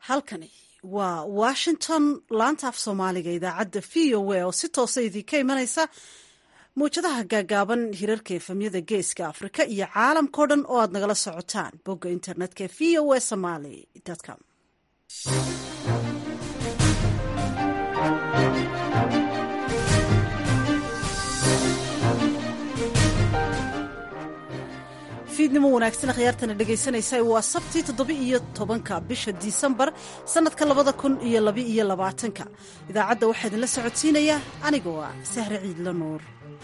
halkani waa washington laanta af soomaaliga idaacadda v o a oo si toosa idinka imanaysa mawjadaha gaagaaban hirarka efamyada geeska afrika iyo caalamkao dhan oo aad nagala socotaan bogga internetka v o a somaly com fiidnimo wanaagsan khiyaartana dhegaysanaysa waa sabtii toddoba iyo tobanka bisha disembar sannadka labada kun iyo laba iyo labaatanka idaacadda waxaa idinla socodsiinaya anigoo ah sahre ciidla nuur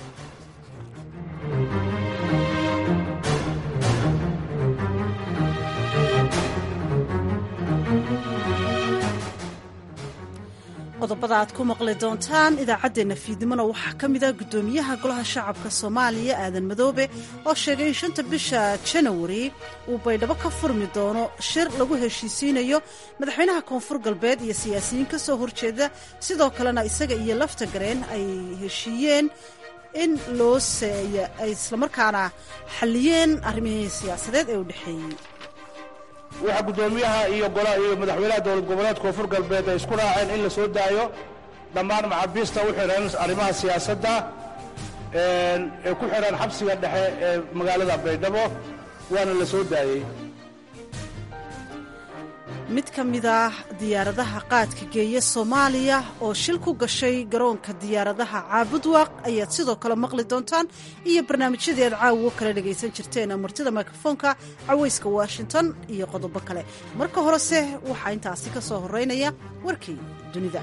qodobada aad ku maqli doontaan idaacaddeenna fiidnimona waxaa ka mid ah guddoomiyaha golaha shacabka soomaaliya aadan madoobe oo sheegay in shanta bisha janawari uu baydhabo ka furmi doono shir lagu heshiisiinayo madaxweynaha koonfur galbeed iyo siyaasiyiin ka soo horjeeda sidoo kalena isaga iyo lafta gareen ay heshiiyeen in loo seeya ay islamarkaana xalliyeen arrimihii siyaasadeed ee u dhexeeyey waxaa guddoomiyaha iyo iyo madaxweynaha dowlad goboleed koonfur galbeed ay isku raaceen in la soo daayo dhammaan maxaabiista u xidhan arrimaha siyaasadda ee ku xidhan xabsiga dhexe ee magaalada baydhabo waana la soo daayey mid ka mid ah diyaaradaha qaadka geeya soomaaliya oo shil ku gashay garoonka diyaaradaha caabudwaaq ayaad sidoo kale maqli doontaan iyo barnaamijyadii aad caawo kala dhagaysan jirteen martida mikrofoonka cawayska washington iyo qodobo kale marka horese waxaa intaasi ka soo horeynaya warkii dunida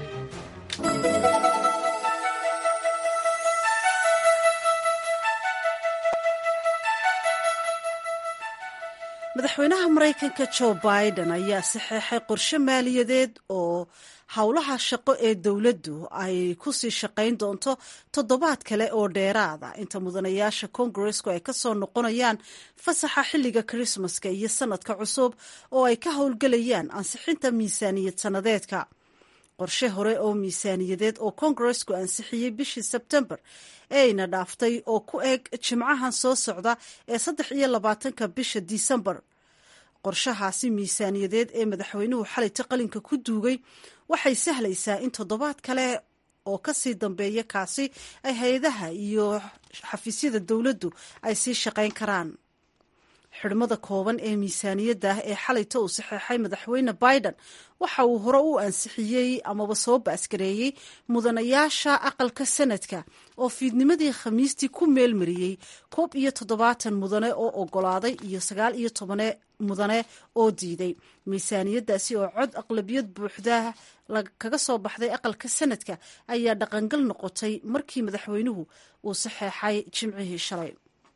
madaxweynaha maraykanka jo biden ayaa saxeexay qorshe maaliyadeed oo howlaha shaqo ee dowladdu ay ku sii shaqayn doonto toddobaad kale oo dheeraada inta mudanayaasha kongaresku ay ka soo noqonayaan fasaxa xilliga krismaska iyo sanadka cusub oo ay ka howlgelayaan ansixinta miisaaniyad sannadeedka qorshe hore oo miisaaniyadeed oo kongaresku ansixiyey bishii sebtembar ee ayna dhaaftay oo ku eg jimcahan soo socda ee saddex iyo labaatanka bisha disembar qorshahaasi miisaaniyadeed ee madaxweynuhu xalayta qalinka ku duugay waxay sahlaysaa in toddobaad kale oo kasii dambeeya kaasi ay hay-adaha iyo xafiisyada dowladdu ay sii shaqayn karaan xidhmada kooban ee miisaaniyadda ee xalayta uu saxeexay madaxweyne biden waxa uu hore u ansixiyey amaba soo baasgareeyey mudanayaasha aqalka sanadka oo fiidnimadii khamiistii ku meelmariyey koob iyo toddobaatan mudane oo ogolaaday iyo sagaal iyo tobane mudane oo diiday miisaaniyaddaasi oo cod aqlabiyad buuxda kaga soo baxday aqalka sanadka ayaa dhaqangal noqotay markii madaxweynuhu uu saxeexay jimcihii shalay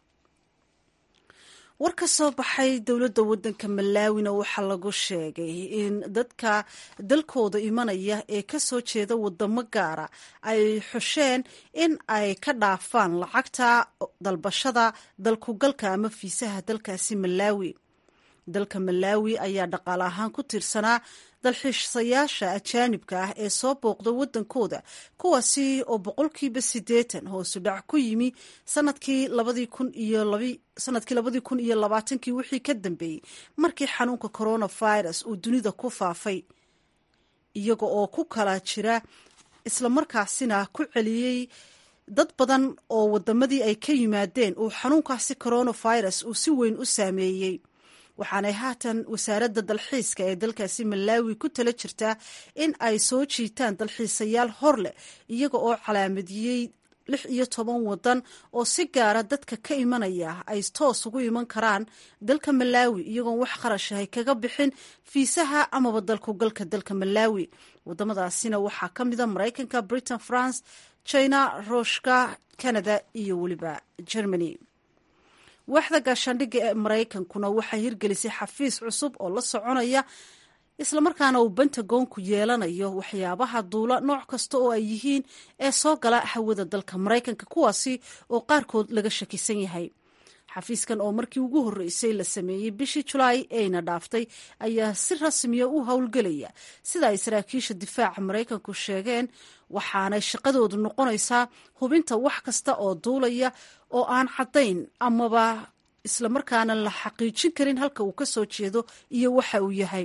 war ka soo baxay dowladda waddanka malaawina waxaa lagu sheegay in dadka dalkooda imanaya ee ka soo jeeda wadamo gaara ay xusheen in ay ka dhaafaan lacagta dalbashada dalkugalka ama fiisaha dalkaasi malaawi dalka malaawi ayaa dhaqaale ahaan ku tiirsanaa dalxiisayaasha ajaanibka ah ee soo booqda waddankooda kuwaasi oo boqolkiiba siddeetan hoosu dhac ku yimi sanadkii labadii kun iyo sanadkii labadii kun iyo labaatankii wixii ka dambeeyey markii xanuunka coronavirus uu dunida ku faafay iyaga oo ku kala jira islamarkaasina ku celiyey dad badan oo wadamadii ay ka yimaadeen uu xanuunkaasi coronavirus uu si weyn u saameeyey waxaanay haatan wasaaradda dalxiiska ee dalkaasi malaawi ku tala jirtaa in ay soo jiitaan dalxiisayaal hor leh iyaga oo calaamadiyey lix iyo toban wadan oo si gaara dadka ka imanaya ay toos ugu iman karaan dalka malaawi iyagoon wax qarashahay kaga bixin fiisaha amaba dalkugalka dalka malaawi wadamadaasina waxaa ka mida maraykanka britain france china ruushka canada iyo weliba germany waaxda gaashaandhigga ee maraykankuna waxay hirgelisay xafiis cusub oo la soconaya islamarkaana uu bentagonku yeelanayo waxyaabaha duula nooc kasta oo ay yihiin ee soo gala hawada dalka maraykanka kuwaasi oo qaarkood laga shakisan yahay xafiiskan oo markii ugu horreysay la sameeyey bishii julaay eyna dhaaftay ayaa si rasmiya u howlgelaya sida ay saraakiisha difaaca maraykanku sheegeen waxaanay shaqadoodu noqonaysaa hubinta wax kasta oo duulaya oo aan caddayn amaba islamarkaana la xaqiijin karin halka uu ka soo jeedo iyo waxa uu yahay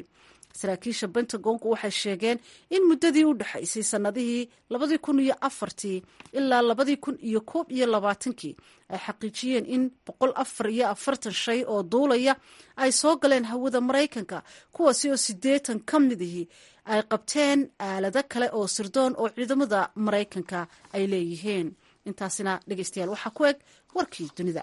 saraakiisha bentagonku waxay sheegeen in muddadii u dhexaysay sannadihii labadii kun iyo afartii ilaa labadii kun iyo koob iyo labaatankii ay xaqiijiyeen in boqol afar iyo afartan shay oo duulaya ay soo galeen hawada maraykanka kuwaasi oo siddeetan ka midihii ay qabteen aalado kale oo sirdoon oo ciidamada maraykanka ay leeyihiin intaasina dhegeystayaal waxaa ku eg warkii dunida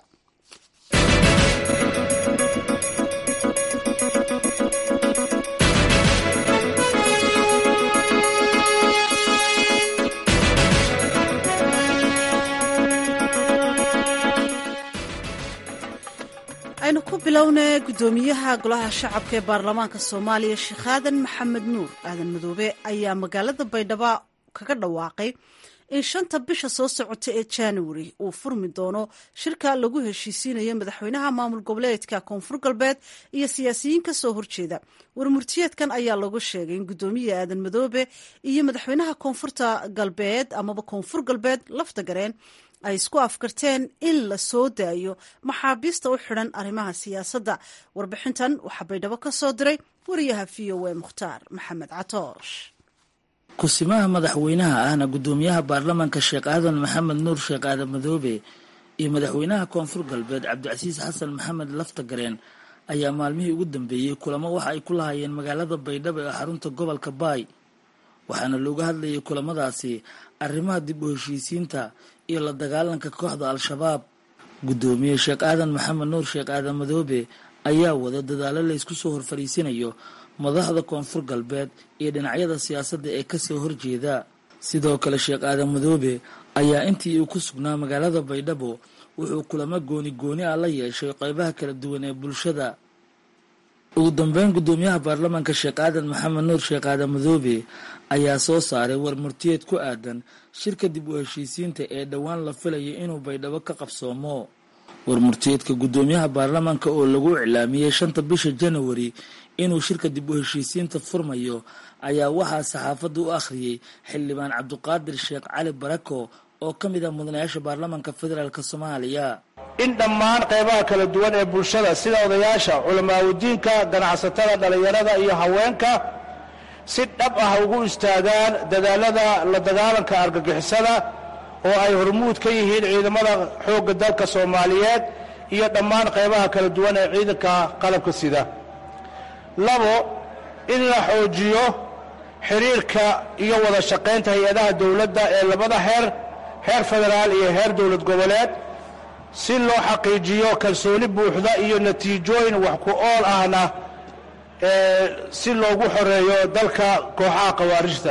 aynu ku bilownay guddoomiyaha golaha shacabka ee baarlamaanka soomaaliya sheekh aadan maxamed nuur aadan madoobe ayaa magaalada baydhabo kaga dhawaaqay in shanta bisha soo socota ee january uu furmi doono shirka lagu heshiisiinayo madaxweynaha maamul goboleedka koonfur galbeed iyo siyaasiyiin ka soo horjeeda warmurtiyeedkan ayaa lagu sheegay in guddoomiya aadan madoobe iyo madaxweynaha koonfurta galbeed amaba koonfur galbeed lafta gareen ay isku afkarteen in la soo daayo maxaabiista u xidhan arrimaha siyaasadda warbixintan waxaa baydhabo ka soo diray wariyaha v o a mukhtaar maxamed catoosh kusimaha madaxweynaha ahna guddoomiyaha baarlamaanka sheekh aadan maxamed nuur sheekh aadan madoobe iyo madaxweynaha koonfur galbeed cabdicasiis xasan maxamed laftagareen ayaa maalmihii ugu dambeeyey kulamo waxa ay ku lahaayeen magaalada baydhabo ee xarunta gobolka baay waxaana looga hadlayay kulamadaasi arrimaha dib u heshiisiinta iyo la dagaalanka kooxda al-shabaab guddoomiye sheekh aadan maxamed nuur sheekh aadan madoobe ayaa wada dadaalo laysku soo horfariisinayo madaxda koonfur galbeed iyo dhinacyada siyaasadda ee kasoo horjeeda sidoo kale sheekh aadan madoobe ayaa intii uu ku sugnaa magaalada baydhabo wuxuu kulamo gooni gooni ah la yeeshay qeybaha kala duwan ee bulshada ugu dambeyn guddoomiyaha baarlamaanka sheekh aadan maxamed nuur sheekh aadan madoobe ayaa soo saaray war murtiyeed ku aadan shirka dib u heshiisiinta ee dhowaan la filayo inuu baydhabo ka qabsoomo war murtiyeedka guddoomiyaha baarlamaanka oo lagu iclaamiyey shanta bisha janawari inuu shirka dib u heshiisiinta furmayo ayaa waxaa saxaafadda u akhriyey xildhibaan cabdiqaadir sheekh cali barako oo ka mid ah mudanayaasha baarlamaanka federaalk soomaaliya in dhammaan qaybaha kala duwan ee bulshada sida odayaasha culamaawidiinka ganacsatada dhallinyarada iyo haweenka si dhab ah ugu istaagaan dadaalada la dagaalanka argagixisada oo ay hormuud ka yihiin ciidamada xoogga dalka soomaaliyeed iyo dhammaan qaybaha kala duwan ee ciidanka qalabka sida labo in la xoojiyo xiriirka iyo wada shaqaynta hay-adaha dowladda ee labada heer heer federaal iyo heer dowlad goboleed si loo xaqiijiyo kalsooni buuxda iyo natiijooyin wax ku ool ahna si loogu xoreeyo dalka kooxaha khawaarijta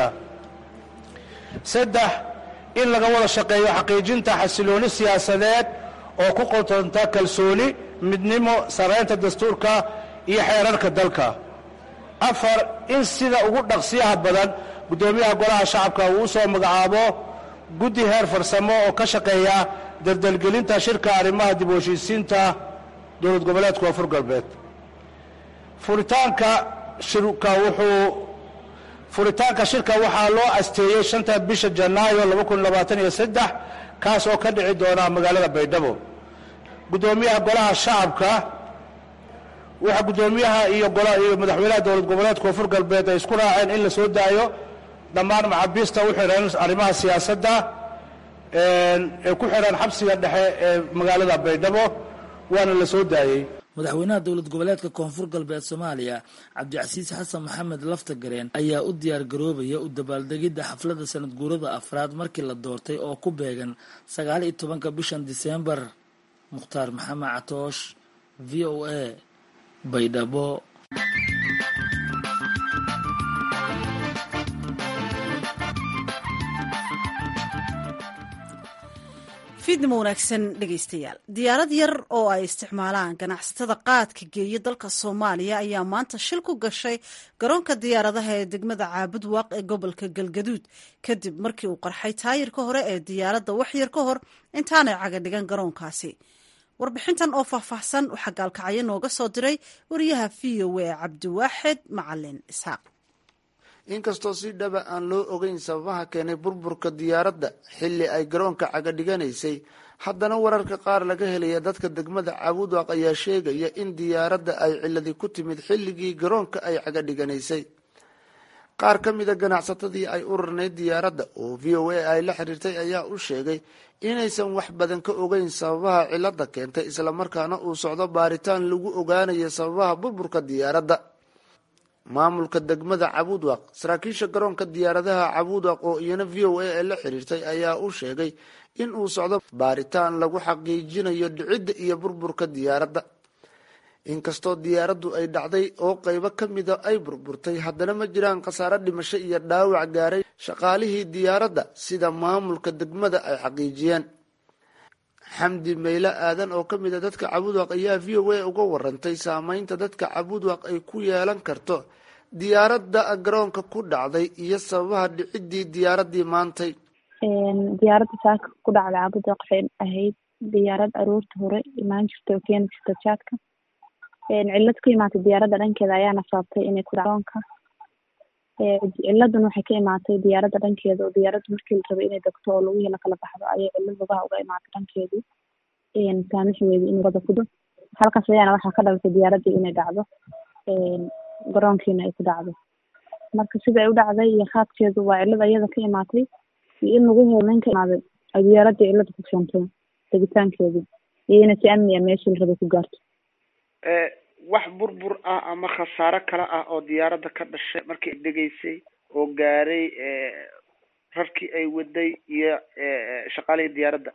saddex in laga wada shaqeeyo xaqiijinta xasilooni siyaasadeed oo ku qotonta kalsooni midnimo saraynta dastuurka iyo xeerarka dalka afar in sida ugu dhaqsiyaha badan guddoomiyaha golaha shacabka uu u soo magacaabo guddi heer farsamo oo ka shaqeeya dardelgelinta shirka arrimaha dib u heshiisiinta dowlad goboleedka koonfur galbeed furitaanka shirka wuxuu furitaanka shirka waxaa loo asteeyey shanta bisha janaayo laba kun labaatan iyo saddex kaas oo ka dhici doona magaalada baydhabo guddoomiyaha golaha shacabka waxaa guddoomiyaha iyo iyo madaxweynaha dowlad goboleedka koonfur galbeed ay isku raaceen in la soo daayo dhammaan maxaabiista u xidhan arrimaha siyaasadda ee ku xidhan xabsiga dhexe ee magaalada baydhabo waana la soo daayey madaxweynaha dowlad goboleedka koonfur galbeed soomaaliya cabdicasiis xasan maxamed laftagareen ayaa u diyaar garoobaya u dabaaldegidda xafladda sanad guurada afraad markii la doortay oo ku beegan sagaal iyo tobanka bishan diseembar mukhtaar maxamed catoosh v o a baydhabo fiidnimo wanaagsan dhegaystayaal diyaarad yar oo ay isticmaalaan ganacsatada qaadka geeya dalka soomaaliya ayaa maanta shil ku gashay garoonka diyaaradaha ee degmada caabud waaq ee gobolka galgaduud kadib markii uu qarxay taayirka hore ee diyaaradda waxyar ka hor intaanay caga dhigan garoonkaasi warbixintan oo faahfaahsan waxaa gaalkacyo nooga soo diray wariyaha v o a cabdiwaaxid macalin isxaaq inkastoo si dhaba aan loo ogeyn sababaha keenay burburka diyaaradda xilli ay garoonka caga dhiganaysay haddana wararka qaar laga helaya dadka degmada caabudwaaq ayaa sheegaya in diyaaradda ay ciladi ku timid xilligii garoonka ay caga dhiganaysay qaar ka mida ganacsatadii ay urarnayd diyaaradda oo v o a ay la xiriirtay ayaa u sheegay inaysan wax badan ka ogeyn sababaha cilada keentay islamarkaana uu socdo baaritaan lagu ogaanayo sababaha burburka diyaaradda maamulka degmada cabuudwaq saraakiisha garoonka diyaaradaha cabuudwaq oo iyana v o a ee la xiriirtay ayaa u sheegay in uu socdo baaritaan lagu xaqiijinayo dhicidda iyo burburka diyaaradda inkastoo diyaaraddu ay dhacday oo qaybo ka mida ay burburtay haddana ma jiraan khasaare dhimasho iyo dhaawac gaaray shaqaalihii diyaaradda sida maamulka degmada ay xaqiijiyeen xamdi meyle aadan oo ka mid a dadka cabuudwaq ayaa v o a uga warantay saameynta dadka cabuudwaq ay ku yeelan karto diyaaradda garoonka ku dhacday iyo sababaha dhiciddii diyaaraddii maantay diyaaradda saaka ku dhacday cabuudwaq waxay ahayd diyaarad aroorta hore imaan jirta oo keeni jirta jaadka cillad ku imaatay diyaaradda dhankeeda ayaana sababtay inay ku garoonka ciladan waxay ka imaatay diyaaradda dhankeeda oo diyaaradda markii la rabay inay degto oo lagu helo kala baxdo ayay cillad lugaha uga imaatay dhankeedii saamixi weyday in wada kudo halkaas ayaana waxaa ka dhalatay diyaaraddii inay dhacdo garoonkiina ay ku dhacdo marka sida ay u dhacday iyo qaadkeedu waa cillad ayada ka imaatay iyo in lagu helo nin ka imaaday ay diyaaraddii cillada ku keentay degitaankeedii iyo inay si amni a meeshii la rabay ku gaarto wax burbur ah ama khasaaro kale ah oo diyaaradda ka dhashay markii ay degaysay oo gaaray rarkii ay waday iyo shaqaalihii diyaaradda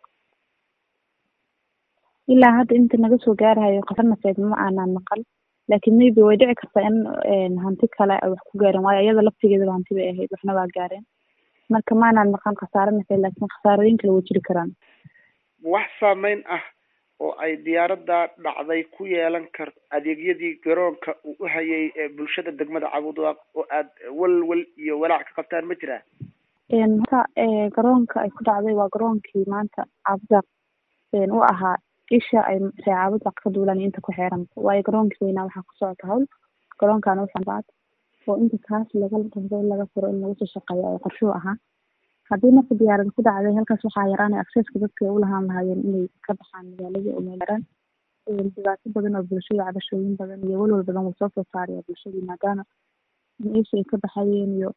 ilaa hadda inta naga soo gaarahayo khasar nafeed ma aanan maqal laakiin maybe way dhici kartaa in hanti kale ay wax ku gaareen waayo iyada laftigeedaba hanti bay ahayd waxna waa gaareen marka ma aanan maqal khasaaro nafeed laakiin khasaarooyin kale way jiri karaan wax saameyn ah oo ay diyaaradda dhacday ku yeelan karto adeegyadii garoonka uu u hayay bulshada degmada cabuudwaaq oo aad walwal iyo walaac ka qabtaan ma jiraa horta garoonka ay ku dhacday waa garoonkii maanta cabuudwaaq u ahaa isha ay ree cabuudwaaq ka duulaan inta ku xeeran waayo garoonkii weynaa waxaa ku socota hawl garoonkaana uxambaad oo inta kaas laga dhado laga furo in lagu soo shaqeeyo ay qorshuhu ahaa haddii marka diyaarada ku dhacday halkaas waxaa yaraanay acceska dadka ay u lahaan lahaayeen inay ka baxaan magaaladii oo meelaraan dhibaato badan oo bulshada cabashooyin badan iyo walwal badan wuu soo soo saaraya bulshadii maadaama meesha ay ka baxayeen iyo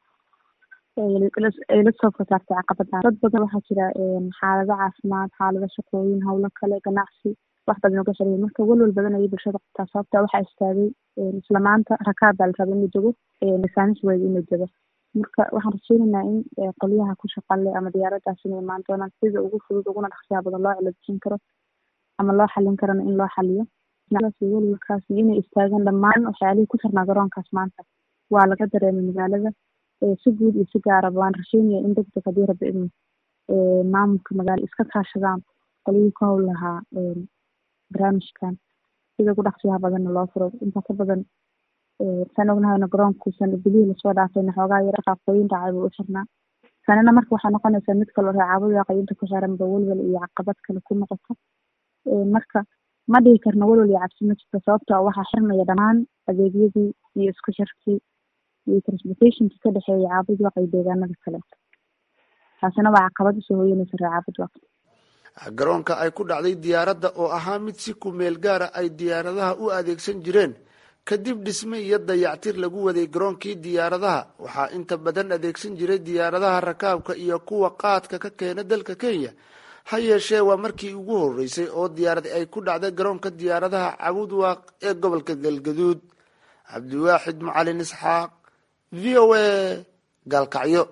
ay la soo fasaartay caqabadaan dad badan waxaa jira xaalado caafimaad xaalado shaqooyin howlo kale ganacsi wax badan uga xiriya marka walwal badan ayay bulshada qabtaa sababta waxaa istaagay isla maanta rakaab baa la raba inuu dego lisaanis weyd inuu dego marka waxaan rajeynaynaa in qolyaha ku shaqale ama diyaaradaas inay imaan doonaan sida ugu fudud uguna dhaqsiyaa badan loo ciladjin karo ama loo xalin karana in loo xaliyo welwalkaas iyo inay istaagaan dhammaan waxyaalihii ku xirnaa garoonkaas maanta waa laga dareemay magaalada si guud iyo si gaaraba waan rajeynaya in degdeg haddii raba in maamulka magaala iska kaashadaan qolyihii ka howl lahaa barnaamijkan sida ugu dhaqsiyaha badanna loo furo intaa ka badan saan ognahayna garoonkuusan bilihii lasoo dhaafayna xoogaa yar qaaqooyin dhacay buu u xirnaa tanina marka waxay noqonaysaa mid kaloo reecaabada waaqayinta ku xiranba welwel iyo caqabad kale ku noqoto marka ma dhihi karna welwel iyo cabsi ma jirto sababtoo waxaa xirmaya dhammaan adeegyadii iyo isku xirkii iyo transportationkii ka dhexeeya caabud waaq iyo deegaanada kale taasina waa caqabad usoo hooyanaysa reecaabud waaq garoonka ay ku dhacday diyaaradda oo ahaa mid si ku meel gaara ay diyaaradaha u adeegsan jireen kadib dhisme iyo dayactir lagu waday garoonkii diyaaradaha waxaa inta badan adeegsan jiray diyaaradaha rakaabka iyo kuwa qaadka ka keena dalka kenya ha yeeshee waa markii ugu horeysay oo diyaarad ay ku dhacday garoonka diyaaradaha cabuud waaq ee gobolka galgaduud cabdiwaaxid macalin isxaaq v o a gaalkacyo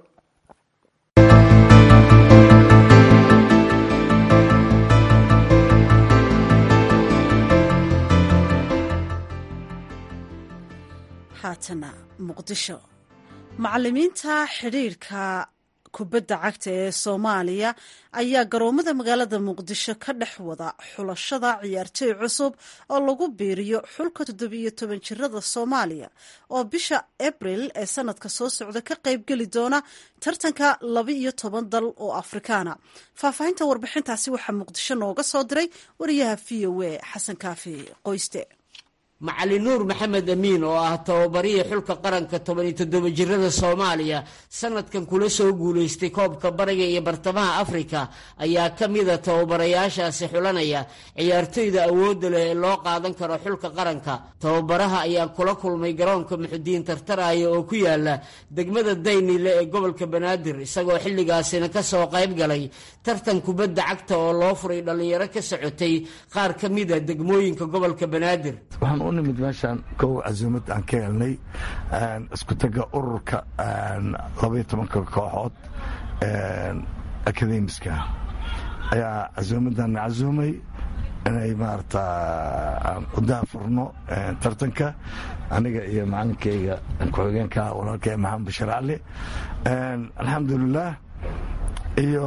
haatana muqdisho macalimiinta xidhiirka kubadda cagta ee soomaaliya ayaa garoomada magaalada muqdisho ka dhex wada xulashada ciyaartooy cusub oo lagu biiriyo xulka toddobiyo toban jirada soomaaliya oo bisha abril ee sanadka soo socda ka qaybgeli doona tartanka laba iyo toban dal oo afrikaana faahfaahinta warbixintaasi waxaa muqdisho nooga soo diray wariyaha v o a xasan kaafi qoyste macalin nuur maxamed amiin oo ah tababarihii xulka qaranka toban iyo toddoba jirada soomaaliya sanadkan kula soo guulaystay koobka bariga iyo bartamaha afrika ayaa ka mida tababarayaashaasi xulanaya ciyaartoyda awoodda leh ee loo qaadan karo xulka qaranka tababaraha ayaa kula kulmay garoonka muxudiin tartaraya oo ku yaala degmada daynile ee gobolka banaadir isagoo xilligaasina ka soo qayb galay tartan kubadda cagta oo loo furay dhallinyaro ka socotay qaar ka mida degmooyinka gobolka banaadir waxaan u nimid meeshaan kow casuumad aan ka helnay isku taga ururka labaiyo tobanka kooxood akademiska ayaa casuumaddan casuumay inay maarata aan u daafurno tartanka aniga iyo macalinkayga ku-xigeenka walaalkay maxamed bashir cali alxamdulilah iyo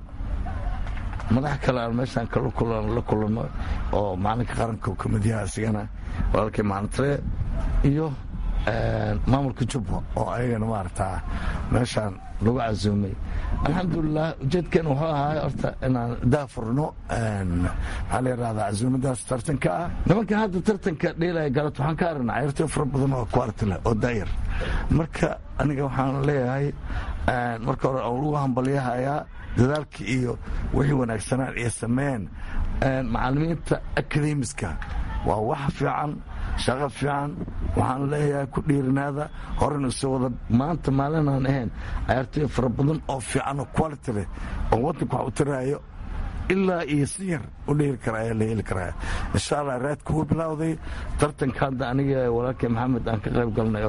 madax kale aan meeshaan la kulanno oo macalinka qaranka komidyaha isigana walaalkay macalintare iyo maamulka jubba oo ayagana maarata meeshaan lagu casuumay alxamdulilah ujeedkeena wuxuu ahaay horta inaan daafurno maxaa la yidhahdaa casuumadaas tartanka ah nimankan hadda tartanka dheelaya galad waxaan ka aragnaa ciyaartooy fara badan oo quality leh oo daayar marka aniga waxaan leeyahay marka hore aan lagu hambalyahayaa dadaalkii iyo wixii wanaagsanaan iyo sameeyeen macalimiinta akademiska waa wax fiican shaqo fiican waxaan leeyahay ku dhiirinaada horena iso wada maanta maalinaan ahayn cayaartooy fara badan oo fiican oo quality leh oo waddanka wax u tiraayo ilaa iyo si yar u dheeri kara ayaa la heli karaa insha allah raadka wuu bilowday tartanka hadda aniga walaalkay maxamed aan ka qayb galnay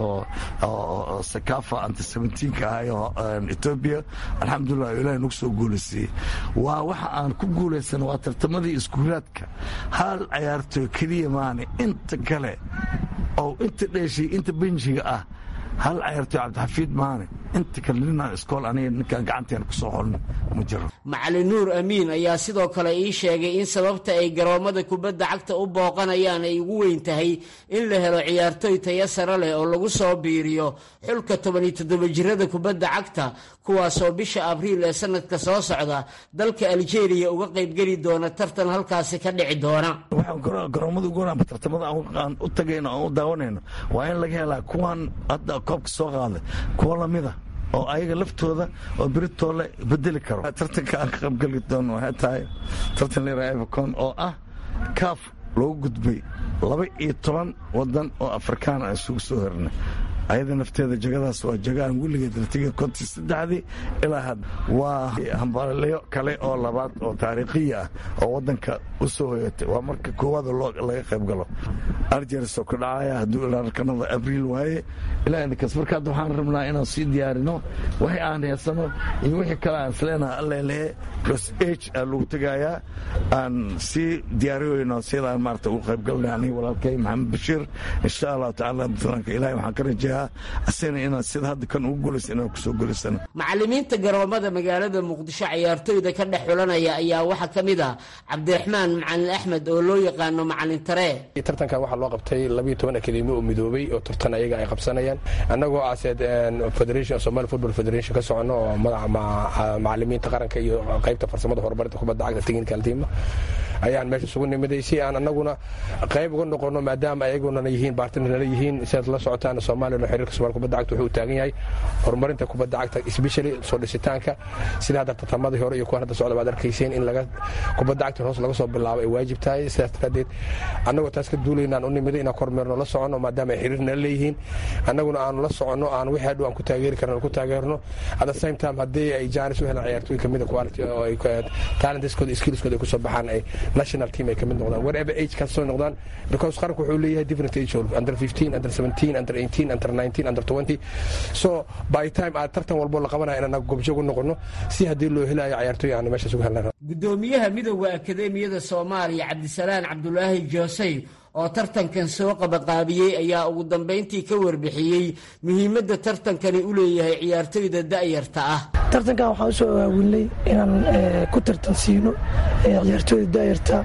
oo sakafa anta seventeenka ahay oo etoobiya alxamdulilah ilahi nagu soo guulaysiyey waa waxa aan ku guulaysana waa tartamadii iskuulaadka hal cayaartooy keliya maane inta kale oo inta dheeshay inta benjiga ah hal cayaartooy cabdixafiid maane inta kale ninaan iskool aniga ninkaan gacanteena ku soo xolno ma jiro macalin nuur amiin ayaa sidoo kale ii sheegay in sababta ay garoommada kubadda cagta u booqanayaan ay ugu weyn tahay in la helo ciyaartooy taya sare leh oo lagu soo biiriyo xulka toban iyo toddoba jirada kubadda cagta kuwaasoo bisha abriil ee sanadka soo socda dalka aljeeriya uga qaybgeli doona tartan halkaasi ka dhici doona garoomada ugu wanaanba tartamada aan u tagayno aan u daawanayno waa in laga helaa kuwan hadda koobka soo qaaday kuwa lamida oo ayaga laftooda oo beritoole bedeli karo tartanka aan ka qaybgeli doono waxay tahay tartan lera evercon oo ah kaaf loogu gudbay laba iyo toban wadan oo afrikaan aan isugu soo hornay ayada nafteeda jagadaas waa jaga aan weligeed la tegay kontii saddexdii ilaa hadda waa hambalyo kale oo labaad oo taariikhiya ah oo waddanka u soo hoyatay waa marka koowaad laga qayb galo arjeris oo ka dhacaya hadduu ilaa kanada abriil waaye ilaa inkas marka hadda waxaan rabnaa inaan sii diyaarino wixii aan heesano iyo wixii kale aan isleenaha allelehe plus h aa lagu tegayaa aan sii diyaariyeyno sidaan maarata ugu qayb galnay aniga walaalkay maxamed bashiir insha allahu tacaala puntlandka ilahay waxaan ka rajaya asina inaan sida hadda kan ugu guulaysa inaan kusoo guulaysano macalimiinta garoomada magaalada muqdisho ciyaartooyda ka dhex xulanaya ayaa waxaa ka mid ah cabdiraxmaan macalin axmed oo loo yaqaano macalin taree tartankan waxaa loo qabtay labiyo toban akademi oo midoobay oo tartan ayaga ay qabsanayaan annagoo aseed federation somali football federation ka socono oo madaxa macalimiinta qaranka iyo qaybta farsamada horumarinta kubadda cagta technical team ayaan meesha isugu nimiday si aan annaguna qayb uga noqono maadaama ayaguna yihiin baartinala yihiin sidaad la socotaan soomaaliya xiriirka somaali kubadda cagta wuxuu taagan yahay horumarinta kubadda cagta especially soo dhisitaanka sida hadda tartamadii hore iyo kuwan hadda socda baad arkayseen in laga kubadda cagta hoos laga soo bilaabo ay waajib tahay sidaas daraadeed annagoo taas ka duulaynaan u nimiday inaan kormeerno la soconno maadaama ay xiriir nala leeyihiin annaguna aanu la soconno aan wixii hadhow aan ku taageeri karno ku taageerno at the same time haddii ay jaanis u helaan ciyaartooy kamida quality oo ay talentiskooda skillskooda ay kusoo baxaan ay national team ay kamid noqdaan wherever age kaas soo noqdaan because qaranku wuxuu leeyahay different age under 15 under 17 under 18 under 19 under 20 so by time aad tartan walbo la qabanaya in anaga gobjoog u noqono si haddii loo helayo ciyaartooy aan meeshaas uga helnaa gudoomiyaha midooda akademiyada soomaaliya cabdisalaan cabdulaahi joosey oo tartankan soo qabaqaabiyey ayaa ugu dambayntii ka warbixiyey muhiimadda tartankani u leeyahay ciyaartooyda da'yarta ah tartankan waxaan usoo aawilnay inaan ku tartansiino ciyaartooyda da'yarta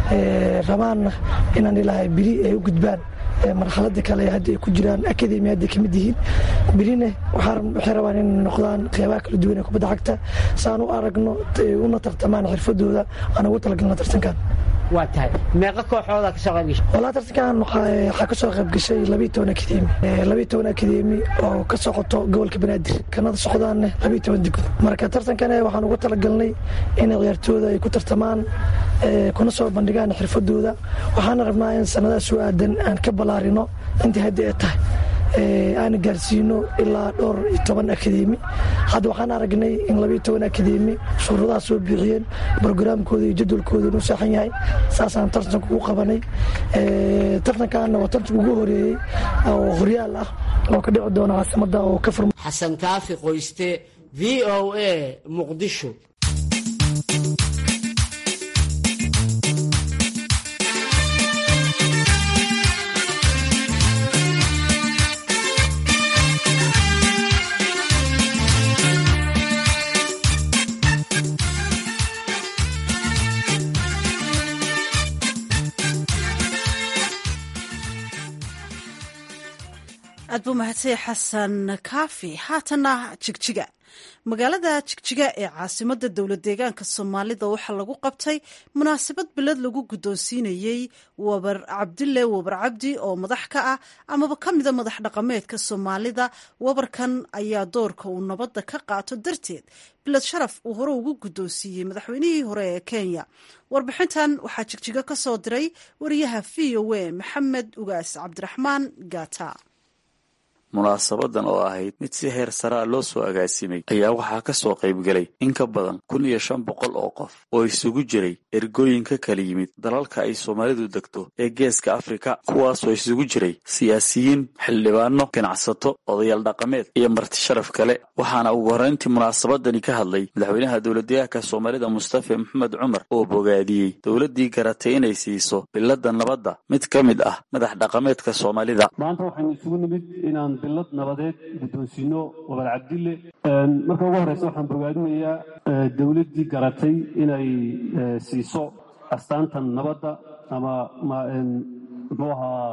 rabaanna inaan ilaahay biri ay u gudbaan marxaladda kale hadda ay ku jiraan akademi hadday ka mid yihiin birine waxay rabaan inay noqdaan qeybaha kala duwan ee kubadda cagta saan u aragno una tartamaan xirfadooda aan ugu talagalna tartankan waa tahay meeqa kooxooda kasoo qayb gashay walaa tartankan waxaa ka soo qayb gashay labiiyo toban akademi labiiyo toban akademi oo ka socoto gobolka banaadir kanada socdaanne labiiyo toban degmo marka tartankan waxaan ugu talagalnay in ciyaartooyda ay ku tartamaan kuna soo bandhigaan xirfadooda waxaana rabnaa in sanadaha soo aadan aan ka ballaarino intii hadda ay tahay aana gaarsiino ilaa dhowr iyo toban akademi hadda waxaan aragnay in labiiyo toban akademi shuruudaha soo buuxiyeen brograamkooda iyo jadwalkooda inuu saaxan yahay saasaan tartanka ugu qabanay tartankaana waa tartanka ugu horeeyey oo horyaal ah oo ka dhici doona caasimada oo ka furma xasan kaafi qoyste v o a muqdisho aad buu mahadsay xasan kaafi haatana jigjiga magaalada jigjiga ee caasimada dowlad deegaanka soomaalida waxaa lagu qabtay munaasabad bilad lagu guddoonsiinayey wabar cabdille wabar cabdi oo madax ka ah amaba ka mida madax dhaqameedka soomaalida wabarkan ayaa doorka uu nabadda ka qaato darteed bilad sharaf uu hore ugu guddoonsiiyey madaxweynihii hore ee kenya warbixintan waxaa jigjiga ka soo diray wariyaha v o a maxamed ugaas cabdiraxmaan gata munaasabadan oo ahayd mid si heer saraa loo soo agaasimay ayaa waxaa ka soo qaybgelay in ka badan kun iyo shan boqol oo qof oo isugu jiray ergooyin ka kala yimid dalalka ay soomaalidu degto ee geeska afrika kuwaasoo isugu jiray siyaasiyiin xildhibaano ganacsato odayaal dhaqameed iyo marti sharaf kale waxaana ugu horrayntii munaasabadani ka hadlay madaxweynaha dowladdeegaanka soomaalida mustafa maxamed cumar oo bogaadiyey dowladdii garatay inay siiso billadda nabadda mid ka mid ah madax dhaqameedka soomaalida bilad nabadeed guddoonsiino wabar cabdille marka ugu horeysa waxaan bogaadinayaa dowladdii garatay inay siiso astaantan nabadda ama muxuu ahaa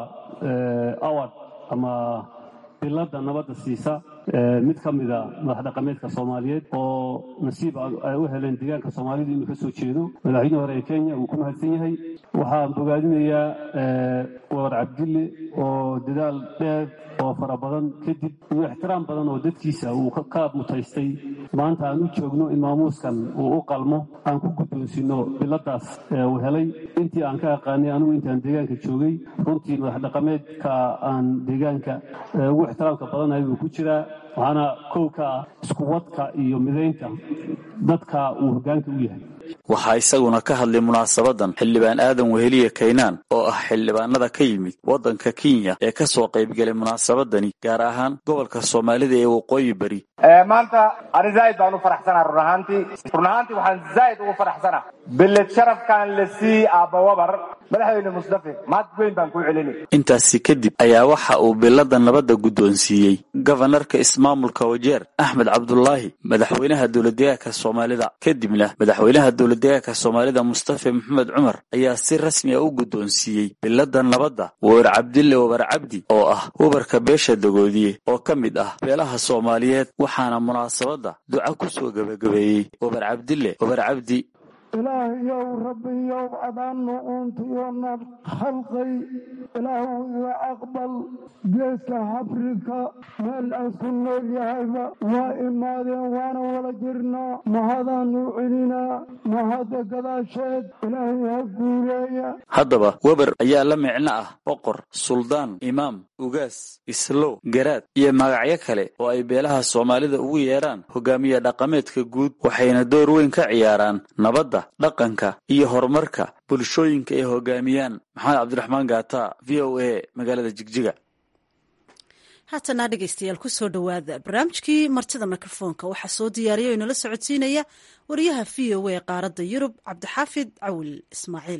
award ama biladda nabadda siisa mid ka mida madax dhaqameedka soomaaliyeed oo nasiib ay u heleen deegaanka soomaalidu inuu ka soo jeedo madaxweynihii hore ee kenya wuu ku mahadsan yahay waxaan bogaadinayaa wabar cabdille oo dadaal dheer oo fara badan kadib iyo ixtiraam badan oo dadkiisa uu ka mutaystay maanta aan u joogno in maamuuskan uu u qalmo aan ku guddoonsiino biladaas uu helay intii aan ka aqaanay anigu intaan deegaanka joogay runtii madax dhaqameedka aan deegaanka ugu ixtiraamka badanahay buu ku jiraa waxaana kow ka ah iskuwadka iyo midaynta dadka uu hoggaanka u yahay waxaa isaguna ka hadlay munaasabadan xildhibaan aadan weheliye kaynaan oo ah xildhibaanada ka yimid waddanka kenya ee ka soo qaybgelay munaasabadani gaar ahaan gobolka soomaalida ee waqooyi beri maanta ani zaa'id baan u faraxsanaa run ahaantii run ahaantii waxaan zaa'id ugu faraxsanaa bilad sharafkan la sii aabba wabar madaxweyne mustafe mahad weyn baan kuu celinay intaasi kadib ayaa waxa uu bilada nabadda guddoonsiiyey gofanarka ismaamulka wajeer axmed cabdulaahi madaxweynaha dowladdeegaanka soomaalida kadibna madaxweynaha dowladdeegaanka soomaalida mustafe maxamed cumar ayaa si rasmi a u guddoonsiiyey bilada nabadda wabar cabdille wabar cabdi oo ah wabarka beesha dagoodiye oo ka mid ah beelaha soomaaliyeed waxaana munaasabadda duca ku soo gebagabeeyey wabar cabdille wabar cabdi ilaahayow rabbiyow adaannu uuntiyoonad khalqay ilaahu iga aqbal geeska afrika meel aysku nool yahayba waa imaadeen waana wada jirnaa mahadaannu celinaa mahadda gadaasheed ilaahay ha guuleeya haddaba weber ayaa la micno ah boqor suldaan imaam ugaas islow garaad iyo magacyo kale oo ay beelaha soomaalida ugu yeedhaan hogaamiye dhaqameedka guud waxayna door weyn ka ciyaaraan nabadda dhaqanka iyo horumarka bulshooyinka ay hogaamiyaan maxamed cabdiraxmaan gaata v o a magaalada jigjiga haatana dhegeystayaal kusoo dhowaada barnaamijkii martida mikrofoonka waxaa soo diyaariya o inala socodsiinaya wariyaha v o a qaaradda yurub cabdixaafid cawil ismaaciil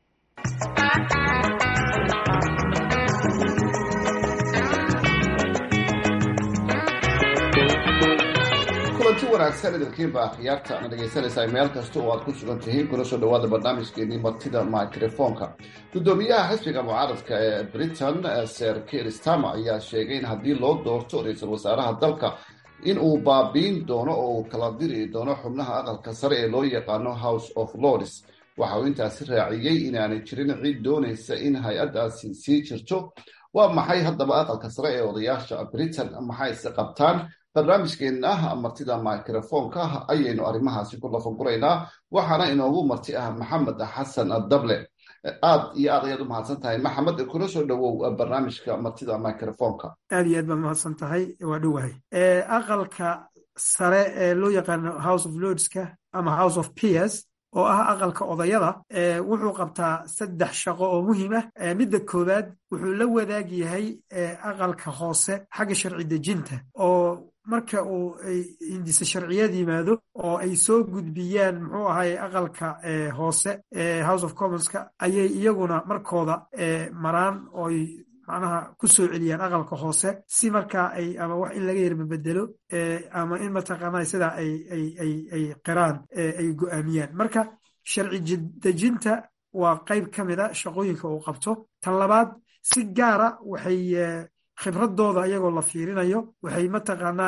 kulanti wanaagsan idinkiinba akhyaarta ana dhegaysanaysaa meel kasta oo aad ku sugan tihiin kuna soo dhawaada barnaamijkeenii martida microfonka guddoomiyaha xisbiga mucaaradka ee britain ser kiir stama ayaa sheegay in haddii loo doorto ra-iisul wasaaraha dalka in uu baabiin doono oo uu kala diri doono xubnaha aqalka sare ee loo yaqaano house of lords waxa uu intaasi raaciyey inaanay jirin cid doonaysa in hay-addaasi sii jirto waa maxay haddaba aqalka sare ee odayaasha britain maxayse qabtaan barnaamijkeenna martida microfoonka ayaynu arrimahaasi ku lafaguraynaa waxaana inoogu marti ah maxamed xasan dable aad iyo aad ayaad u mahadsan tahay maxamed kuna soo dhowow barnaamijka martida microfoonka aad iyo aad baad mahadsan tahay waa dhowahay aqalka sare ee loo yaqaano house of lordska ama house of peers oo ah aqalka odayada wuxuu qabtaa saddex shaqo oo muhiim ah midda koowaad wuxuu la wadaag yahay aqalka hoose xagga sharci dejinta oo marka uu hindise sharciyad yimaado oo ay soo gudbiyaan muxuu ahay aqalka hoose house of commonska ayay iyaguna markooda maraan ooy macnaha ku soo celiyaan aqalka hoose si markaa ay ama wax in laga yarmabedelo ama in mataqaanaa sidaa ay ay ay ay qiraan ay go'aamiyaan marka sharci dejinta waa qayb ka mid a shaqooyinka uu qabto tan labaad si gaara waxay khibradooda iyagoo la fiirinayo waxay mataqaanaa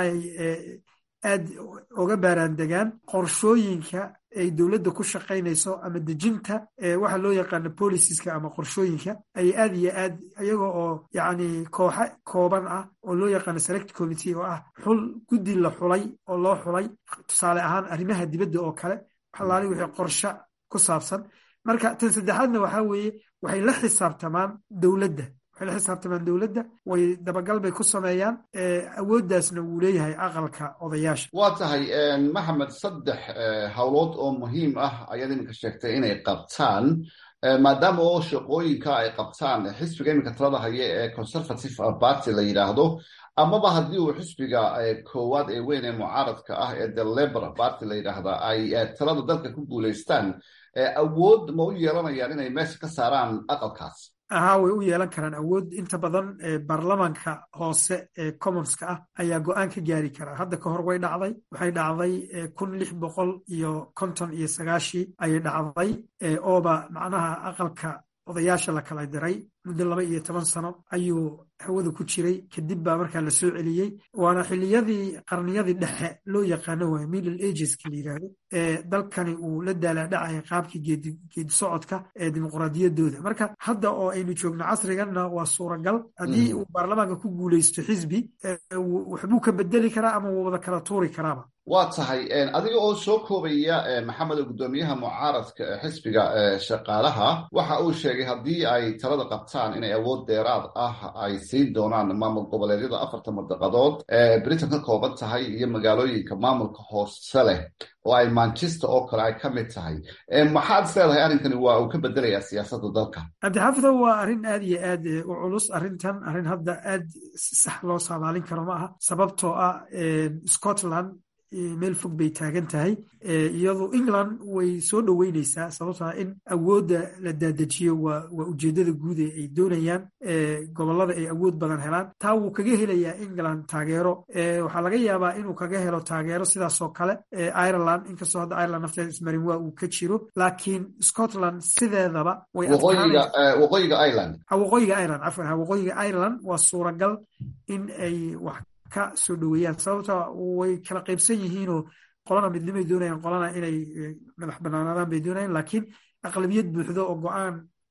aad uga baaraandegaan qorshooyinka ay dowladda ku shaqaynayso ama dejinta waxa loo yaqaano boliciska ama qorshooyinka ay aad iyo aad iyaga oo yacni kooxa kooban ah oo loo yaqaano select committee oo ah xul guddi la xulay oo loo xulay tusaale ahaan arrimaha dibadda oo kale waxalaali wixii qorshe ku saabsan marka tan saddexaadna waxaa weeye waxay la xisaabtamaan dowladda waxay la xisaabtamaan dowladda way dabagal bay ku sameeyaan awooddaasna wuu leeyahay aqalka odayaasha waa tahay maxamed saddex howlood oo muhiim ah ayaad iminka sheegtay inay qabtaan maadaama oo shaqooyinka ay qabtaan xisbiga iminka talada haya ee conservative party la yidhaahdo amaba haddii uu xisbiga koowaad ee weyn ee mucaaradka ah ee the labor party la yidhaahda ay talada dalka ku guulaystaan awood ma u yeelanayaan inay meesha ka saaraan aqalkaas ahaa way u yeelan karaan awood inta badan baarlamanka hoose ee commonska ah ayaa go-aan ka gaari karaa hadda ka hor way dhacday waxay dhacday kun lix boqol iyo konton iyo sagaashii ayay dhacday ooba macnaha aqalka odayaasha la kala diray muddo laba iyo toban sano ayuu hawada ku jiray kadib baa markaa la soo celiyey waana xiliyadii qarniyadii dhexe loo yaqaano waay middle ageska la yidhaahdo ee dalkani uu la daalaadhacaya qaabkii geedi socodka ee dimuqraadiyaddooda marka hadda oo aynu joogno casriganna waa suuragal haddii uu baarlamaanka ku guulaysto xisbi waxbuu ka bedeli karaa ama wuu wada kala tuuri karaaba waa tahay adiga oo soo koobaya maxamed gudoomiyaha mucaaradka xisbiga shaqaalaha waxa uu sheegay haddii ay talada qabtaan inay awood dheeraad ah ay siin doonaan maamul goboleedyada afarta madaqadood ee britain ka kooban tahay iyo magaalooyinka maamulka hoose leh oo ay manchester oo kale ay ka mid tahay maxaad is leedahay arrinkani waa uu ka bedelayaa siyaasadda dalka cabdixafidow waa arrin aad iyo aad u culus arrintan arrin hadda aad sax loo saadaalin karo ma aha sababtoo ah scotland meel fog bay taagan tahay iyadu england way soo dhoweyneysaa sababtoa in awoodda la daadajiyo waa waa ujeeddada guud ee ay doonayaan gobollada ay awood badan helaan taa wuu kaga helayaa england taageero waxaa laga yaabaa inuu kaga helo taageero sidaasoo kale ireland inkastoo hadda ireland nafteeda ismarin waa uu ka jiro laakiin scotland sideedaba way waqooyiga ireland waqooyiga ireland cafwan waqooyiga ireland waa suuragal in ay wax ka soo dhoweeyaan sababta way kala qaybsan yihiinoo qolana midnimay doonayaan qolana inay madax banaanaadaan bay doonayaan laakiin aqlabiyad buuxdo oo go-aan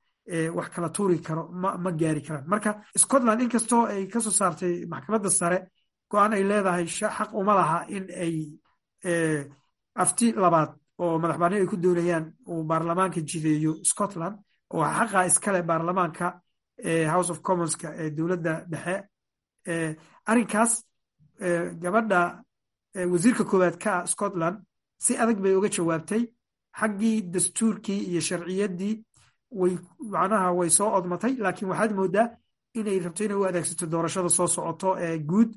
wax kala tuuri karo ma ma gaari karaan marka scotland inkastoo ay kasoo saartay maxkamadda sare go-aan ay leedahay xaq uma laha in ay afti labaad oo madax banaan ay ku doonayaan uu baarlamaanka jideeyo scotland oo xaqa iskale baarlamaanka house of commonska ee dowladda dhexe arrinkaas gabadha wasiirka koowaad ka ah scotland si adag bay uga jawaabtay xaggii dastuurkii iyo sharciyaddii way macnaha way soo odmatay laakiin waxaad moodaa inay rabto inay u adeegsato doorashada soo socoto ee guud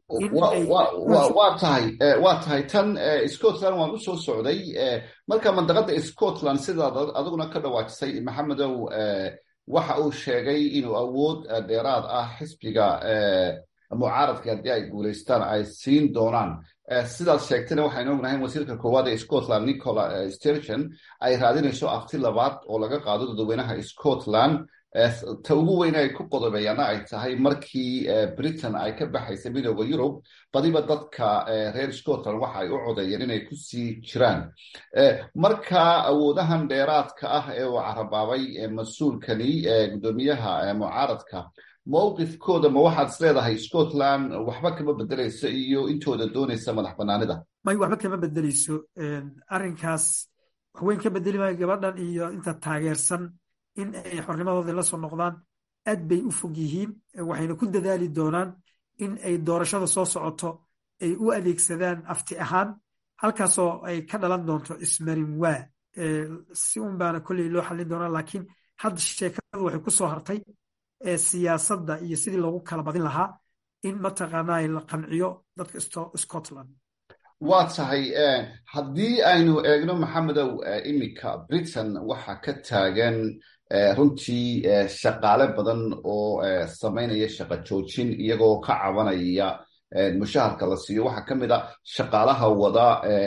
waa tahay waa tahay tan scotland waan u soo socday marka mandaqada scotland sidaad adiguna ka dhawaajisay maxamedow waxa uu sheegay inuu awood dheeraad ah xisbiga mucaaradka haddii ay guulaystaan ay siin doonaan sidaad sheegtayna waxaynu ognahay wasiirka koowaad ee scotland nicola sturgeon ay raadinayso afti labaad oo laga qaado dadweynaha scotland ta ugu weyn ay ku qodobeeyaana ay tahay markii britain ay ka baxaysay midooda yurub badiba dadka reer scotland waxa ay u codeeyeen inay kusii jiraan marka awoodahan dheeraadka ah ee uu carabaabay mas-uulkani guddoomiyaha mucaaradka mowqifkooda ma waxaad is leedahay scotland waxba kama bedelayso iyo intooda doonaysa madax banaanida may waxba kama bedeleyso arrinkaas waxweyn ka bedeli maayo gabadhan iyo inta taageersan in ay xornimadoodii la soo noqdaan aad bay u fog yihiin waxayna ku dadaali doonaan in ay doorashada soo socoto ay u adeegsadaan afti ahaan halkaasoo ay ka dhalan doonto ismarin waa si un baana kolley loo xallin doonaa laakiin hadda sheekadu waxay ku soo hartay siyaasadda iyo sidii loogu kala badin lahaa in mataqaanaa la qanciyo dadka scotland waa tahay haddii aynu eegno maxamedow iminka britain waxa ka taagan runtii shaqaale badan oo samaynaya shaqo joojin iyagoo ka cabanaya mushaharka la siiyo waxaa ka mid a shaqaalaha wada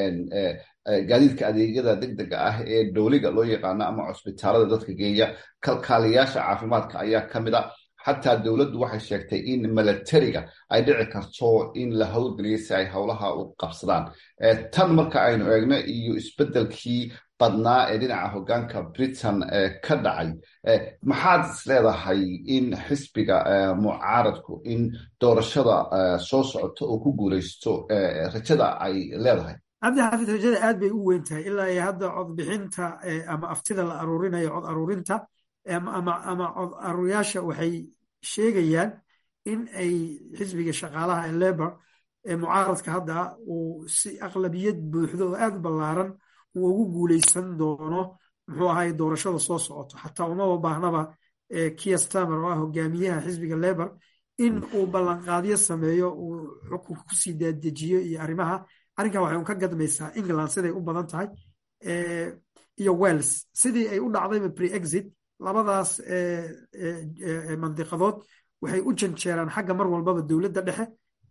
gaadiidka adeegyada degdega ah ee dowliga loo yaqaano ama cusbitaalada dadka geeya kalkaaliyaasha caafimaadka ayaa ka mid a xataa dowladdu waxay sheegtay in milatariga ay dhici karto in la howlgeliyo si ay howlaha u qabsadaan tan marka aynu eegno iyo isbeddelkii badnaa ee dhinaca hoggaanka britain ka dhacay maxaad is leedahay in xisbiga mucaaradku in doorashada soo socoto oo ku guulaysto rajada ay leedahay cabdi xaafid rajada aad bay u weyn tahay ilaa iyo hadda codbixinta ama aftida la aruurinayo cod aruurinta ama cod aruuryaasha waxay sheegayaan in ay xisbiga shaqaalaha ee lebor ee mucaaradka hadda uu si aqlabiyad buuxdo oo aad ballaaran uu ugu guuleysan doono muxuu ahay doorashada soo socoto xataa umaba baahnaba kia stamer oo ah hogaamiyaha xisbiga lebor in uu ballanqaadyo sameeyo uu xukunka kusii daadejiyo iyo arrimaha arrinkan waxay un ka gadmaysaa england siday u badan tahay iyo wells sidii ay u dhacdayba pre-exit labadaas mandiqadood waxay u janjeeraan xagga mar walbaba dowladda dhexe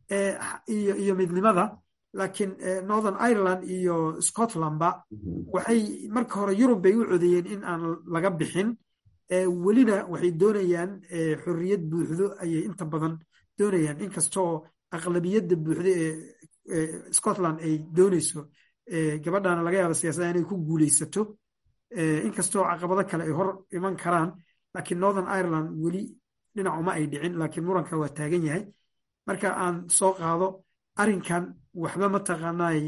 iyo midnimada laakiin northern ireland iyo scotlandba waxay marka hore yurub bay u codeeyeen in aan laga bixin welina waxay doonayaan xorriyad buuxdo ayay inta badan doonayaan inkastoo aqlabiyadda buuxdo ee scotland ay doonayso gabadhana laga yaaba siyaasadda inay ku guuleysato inkastoo caqabado kale ay hor iman karaan laakiin northern ireland weli dhinacuma ay dhicin laakiin muranka waa taagan yahay marka aan soo qaado arrinkan waxba mataqaanaay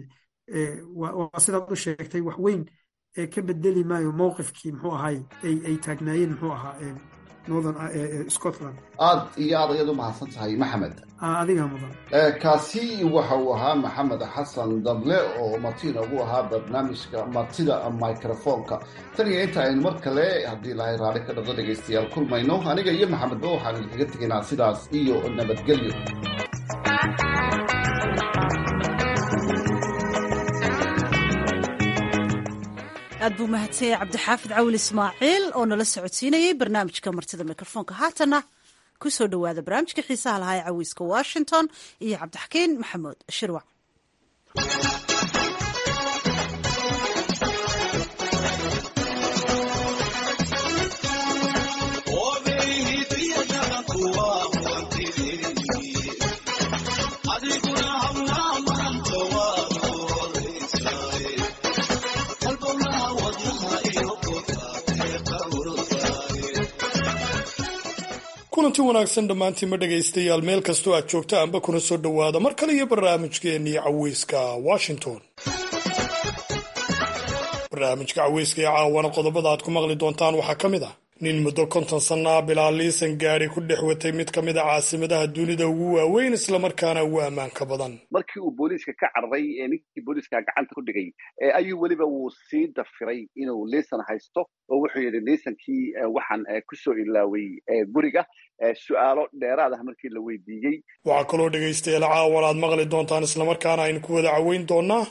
waa sidaad u sheegtay wax weyn ka bedeli maayo mowqifkii muxuu ahay ay taagnaayeen muxuu ahaa northern scotland aad iyo aad ayaad u mahadsan tahay maxamed adiga mudan kaasi waxa uu ahaa maxamed xasan dable oo marti inoogu ahaa barnaamijka martida microfonka tan iyo inta aynu mar kale haddii lahay raali ka dhaqdo dhegaystayaal kulmayno aniga iyo maxamedba waxaanu idinkaga tegaynaa sidaas iyo nabadgelyo aad buu mahadsanyay cabdixaafid cawil ismaaciil oo nala socodsiinayay barnaamijka martida mikrofoonka haatana ku soo dhowaada barnaamijka xiisaha lahaa ee cawiiska washington iyo cabdixakiin maxamuud shirwac kulanti wanaagsan dhammaantiinma dhegaystayaal meel kastoo aad joogta anba kuna soo dhowaada mar kale iyo barnaamijkeennii caweyska washington barnaamijka caweyska ee caawana qodobada aad ku maqli doontaan waxaa ka mid ah nin muddo konton sannaa bilaa liisan gaari ku dhex watay mid ka mid a caasimadaha dunida ugu waaweyn islamarkaana ugu ammaanka badan markii uu booliiska ka carray ee ninkii booliiska gacanta ku dhigay ayuu weliba wuu sii dafiray inuu liisan haysto oo wuxuu yidhi liisankii waxaan kusoo ilaaway guriga su-aalo dheeraad ah markii la weydiiyey waxaa kaloo dhegaystayaal caawan aad maqli doontaan islamarkaana aynu ku wada caweyn doonaa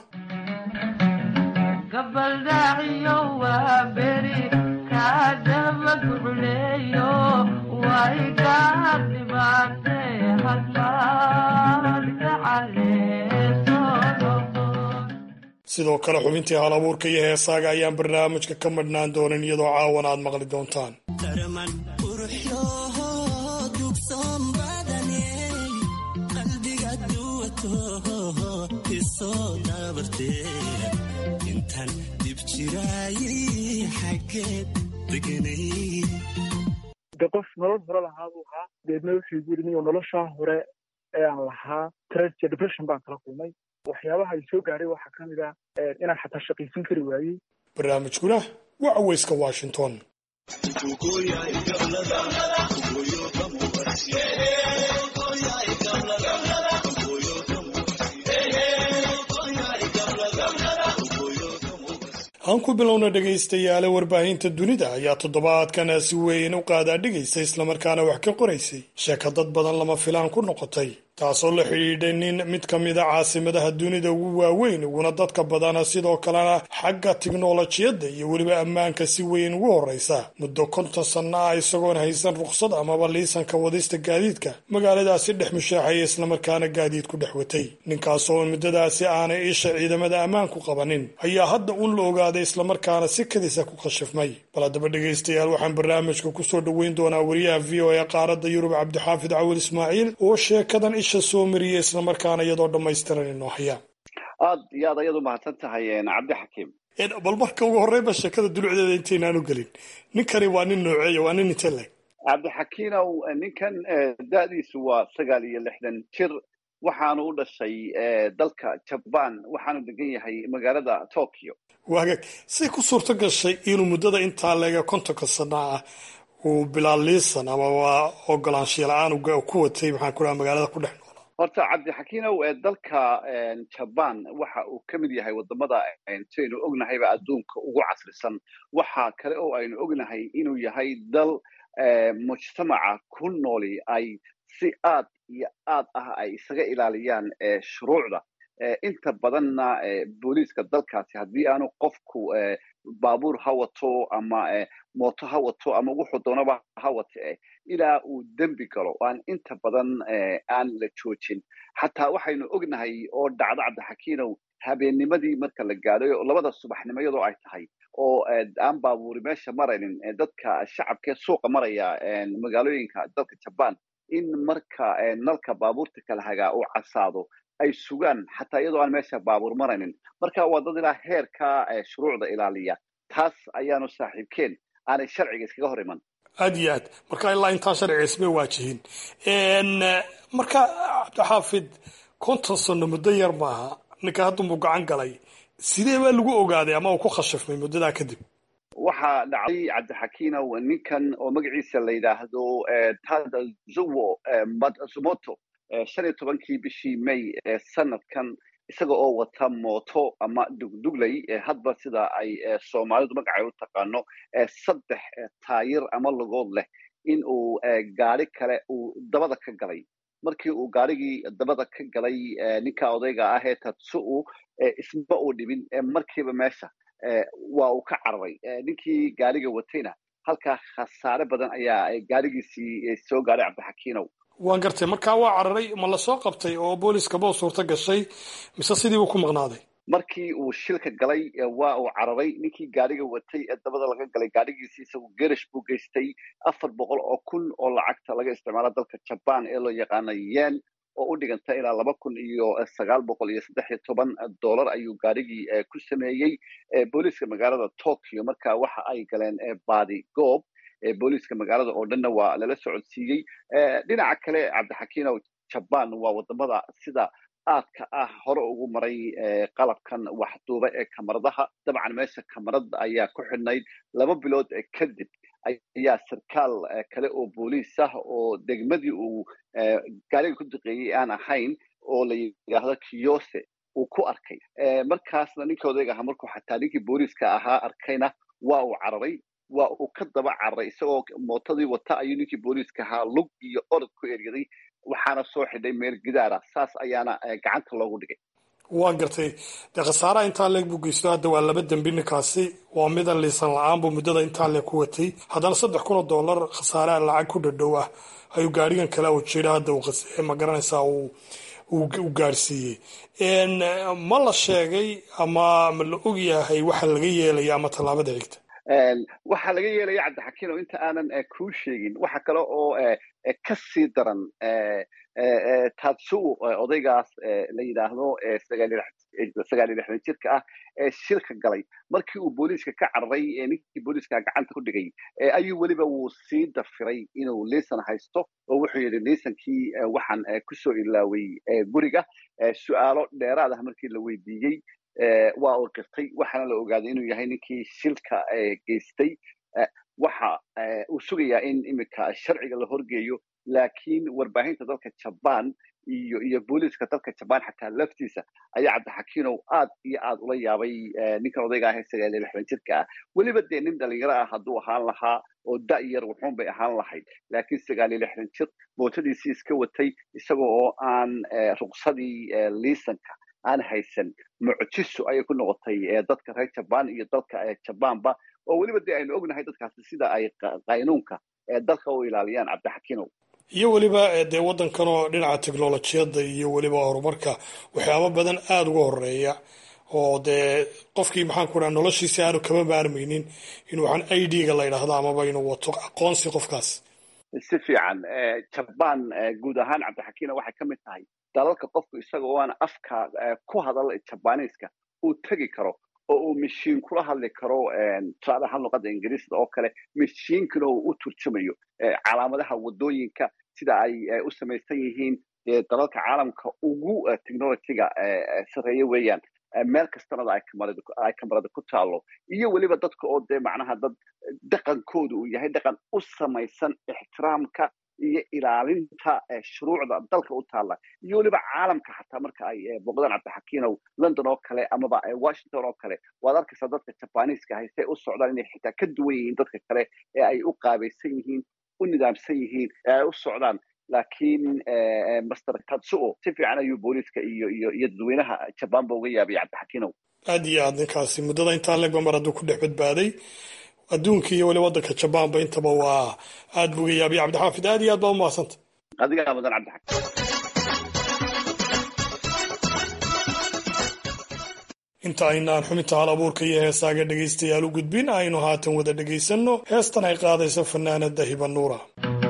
sidoo kale xubintii hal abuurka iyo heesaaga ayaan barnaamijka ka madhnaan doonin iyadoo caawan aad maqli doontaan darman quruxyooho dugsoon badane qalbiga duwatooho isoo dabartee intan dib jiraayi xaggeed deganay de qof nolol hore lahaa buu ahaa deedna wuxuu yiri niyo noloshaa hore ee aan lahaa tragedy depression baan kala kulmay waxyaabaha ay soo gaaray waxaa ka mid ah inaan xataa shaqaysan kari waayey barnaamijkuna waa caweyska washington aan ku bilowna dhegaystayaale warbaahinta dunida ayaa toddobaadkan si weyn u qaadaa dhigaysa islamarkaana wax ka qoraysay sheeka dad badan lama filaan ku noqotay taasoo la xidhiidhay nin mid ka mida caasimadaha dunida ugu waaweyn uguna dadka badana sidoo kalena xagga tiknolojiyadda iyo weliba ammaanka si weyn ugu horreysa muddo konton sanno ah isagoon haysan rukhsad amaba liisanka wadista gaadiidka magaaladaasi dhex mushaaxaya islamarkaana gaadiid ku dhex watay ninkaasoo muddadaasi aanay isha ciidamada ammaanku qabanin ayaa hadda un la ogaaday islamarkaana si kadisa ku khashifmay bal haddaba dhegaystayaal waxaan barnaamijka kusoo dhoweyn doonaa wariyaha v o e qaaradda yurub cabdixaafid cawil ismaaciil oo sheekadan isha soo mariya islamarkaana iyadoo dhammaystiran inoo haya aad iyo aad ayaad u mahadsan tahay cabdi xakiim bal marka ugu horreynba sheekada dulucdeeda intaynaanu gelin ninkani waa nin nooceeya waa nin inte leg cabdixakiinow ninkan da-diisu waa sagaal iyo lixdan jir waxaanu u dhashay dalka jabaan waxaanu degan yahay magaalada tokyo waagaag say ku suurto gashay inuu muddada intaa leega kontonka sana ah uu bilaal liisan ama waa ogolaanshiya la-aan ku watay maxaan ku dhaha magaalada ku dhex noolaa horta cabdixakiinow dalka jabaan waxa uu ka mid yahay wadamada saynu ognahayba adduunka ugu casrisan waxa kale oo aynu ognahay inuu yahay dal mujtamaca ku nooli ay si aad iyo aad ah ay isaga ilaaliyaan shuruucda inta badanna booliiska dalkaasi haddii aanu qofku baabuur ha wato ama mooto ha wato ama wuxuu doonaba ha wate ilaa uu dembi galo aan inta badan aan la joojin xataa waxaynu ognahay oo dhacdo cabdixakiinow habeennimadii marka la gaadhay labada subaxnimo iyadoo ay tahay oo aan baabuuri meesha maraynin dadka shacabkee suuqa maraya magaalooyinka dalka jabaan in marka nalka baabuurta kala hagaa uu casaado ay sugaan xataa iyadoo aan meesha baabuur maraynin marka waa dad ilaa heerka shuruucda ilaaliya taas ayaanu saaxiibkeen aanay sharciga iskaga hor iman aad iyo aad marka ilaa intaan sharciga ismay waajihin marka cabdixaafid konton sano muddo yar maaha ninka haddunbuu gacan galay sidee baa lagu ogaaday ama uu ku khashifmay muddadaa kadib waxaa dhacday cabdixakiinow ninkan oo magaciisa la yidhaahdo tadazuwo matsumoto shan iyo tobankii bishii may sanadkan isaga oo wata mooto ama dugdugley hadba sida ay soomaalidu magacay u taqaano saddex taayir ama lugood leh in uu gaari kale uu dabada ka galay markii uu gaarigii dabada ka galay ninka odayga ah ee tatsu-u isma uu dhibin markiiba meesha waa uu ka cararay ninkii gaariga watayna halkaa khasaare badan ayaa gaarigiisii soo gaaray cabdixakiinow waan gartay markaa waa cararay ma lasoo qabtay oo booliskaba suurto gashay mise sidiibuu ku maqnaaday markii uu shilka galay waa uu cararay ninkii gaariga watay ee dabada laga galay gaarigiisii isagu gerish buu geystay afar boqol oo kun oo lacagta laga isticmaalo dalka jabaan ee loo yaqaano yen oo u dhiganta ilaa laba kun iyo sagaal boqol iyo saddex iyo toban dollar ayuu gaarigii ku sameeyey booliiska magaalada tokyo marka waxa ay galeen baadi goob booliiska magaalada oo dhanna waa lala socodsiiyey dhinaca kale cabdixakiinow jabaan waa wadamada sida aadka ah hore ugu maray qalabkan waxduuba ee kamaradaha dabcan meesha kamarada ayaa ku xidhnayd laba bilood kadib ayaa sarkaal kale oo booliis ah oo degmadii uu gaariga ku duqeeyey aan ahayn oo la yidhaahdo kiyose uu ku arkay markaasna ninkii odayga ahaa markuu xataa ninkii booliiska ahaa arkayna waa uu cararay waa uu ka daba cararay isagoo mootadii wata ayuu ninkii booliiska ahaa lug iyo orod ku eryaday waxaana soo xidhay meel gidaara saas ayaana gacanta loogu dhigay waan gartay dee khasaaraha intaa leeg buu geysto hadda waa laba dembi ninkaasi waa midan liisan la-aan buu muddada intaa leeg ku watay haddana saddex kun oo dollar khasaaraha lacag ku dhadhow ah ayuu gaarigan kale u jira hadda ma garanaysaa uu gaarsiiyey ma la sheegay ama ma la og yahay waxa laga yeelaya ama tallaabada xigta waxaa laga yeelaya cabdixakiin oo inta aanan kuu sheegin waxa kale oo ka sii daran tatsuo odaygaas la yidhaahdo sagaal iyo lixdan jirka ah ee shilka galay markii uu booliiska ka cararay ninkii booliiska gacanta ku dhigay ayuu weliba wuu sii dafiray inuu liisan haysto oo wuxuu yidhi liisankii waxaan kusoo ilaaway guriga su'aalo dheeraad ah markii la weydiiyey waa uu qirtay waxaana la ogaaday inuu yahay ninkii shilka geystay waxa uu sugayaa in iminka sharciga la horgeeyo laakiin warbaahinta dalka jabaan iyo iyo booliiska dalka jabaan xataa laftiisa ayaa cabdixakiinow aad iyo aad ula yaabay ninkan odayga ah ee sagaal iyo lixdan jirka ah weliba dee nin dhalinyaro ah hadduu ahaan lahaa oo da' yar wuxuun bay ahaan lahayd laakiin sagaal iyo lixdan jir mootadiisii iska watay isaga oo aan ruqsadii liisanka aan haysan mucjiso ayay ku noqotay dadka reer jabaan iyo dalka jabaanba oo weliba dee aynu ognahay dadkaasi sida ay qaynuunka dalka u ilaaliyaan cabdixakiinow iyo weliba dee waddankan oo dhinaca teknolojiyadda iyo weliba horumarka waxyaaba badan aada uga horeeya oo dee qofkii maxaan ku dhaha noloshiisi aanu kama maarmaynin in waxaan i d-ga la ydhaahdo amaba inuu wato aqoonsi qofkaas si fiican jabaan guud ahaan cabdixakiina waxay ka mid tahay dalalka qofku isaga oo aan afka ku hadal jabaniiska uu tegi karo oo uu mashiin kula hadli karo tusaale ahaan luqadda ingiriisda oo kale mashiinkana uu u turjumayo calaamadaha waddooyinka sida ay u samaysan yihiin dee dalalka caalamka ugu technologyga sarreeye weeyaan meel kastanada ay kamarada ku taalo iyo weliba dadka oo dee macnaha dad dhaqankooda uu yahay dhaqan u samaysan ixtiraamka iyo ilaalinta shuruucda dalka u taalla iyo weliba caalamka xataa marka ay booqdaan cabdixakiinow london oo kale amaba washington oo kale waad arkaysaa dadka jabaniiska ahay say u socdaan inay xitaa ka duwan yihiin dadka kale ee ay u qaabaysan yihiin u nidaamsan yihiin ee ay u socdaan laakiin master tatsuo si fiican ayuu booliiska iyo iyo iyo dadweynaha jabaanba uga yaabay cabdixakiinow aad iyo aad ninkaasi muddada intaan legba mar hadduu ku dhex badbaaday adduunka iyo weli waddanka jabaanba intaba waa aad buu uga yaabay cabdixaafid aad iyo aad baa umahadsanta adigaa mudan cabdixakiin inta aynaan xubinta hal abuurka iyo heesaaga dhegaystayaal u gudbin aynu haatan wada dhegaysanno heestan ay qaadayso fanaanada hiba nuura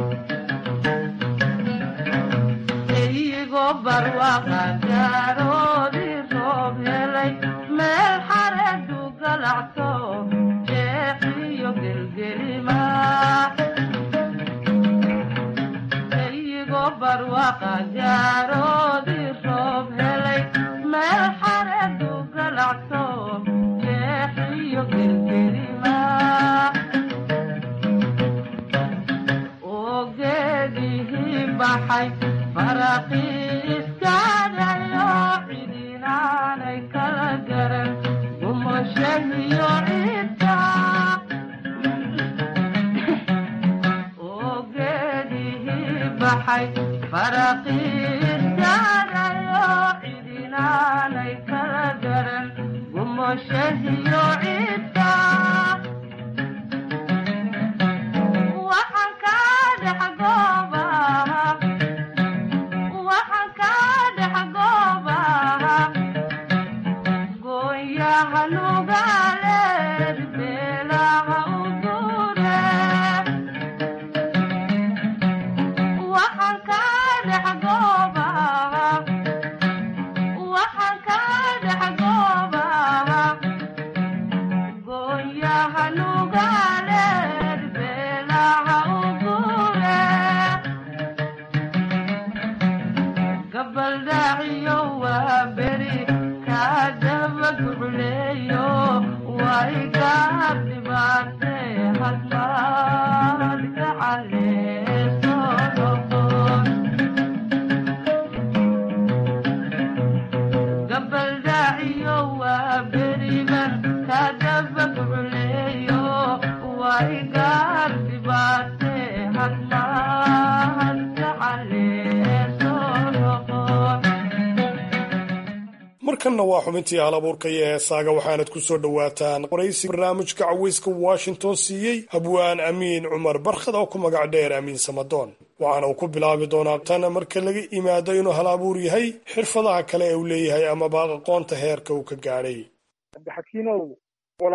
markanna waa xubintii hal abuurka iyo heesaaga waxaanad ku soo dhowaataan qoraysi barnaamijka caweyska washington siiyey habwaan amiin cumar barkhad oo ku magac dheer amiin samadoon waxaana uu ku bilaabi doonaa tan marka laga imaado inuu hal abuur yahay xirfadaha kale ee uu leeyahay amaba aqoonta heerka uu ka gaadhay cabdixakiinow walaal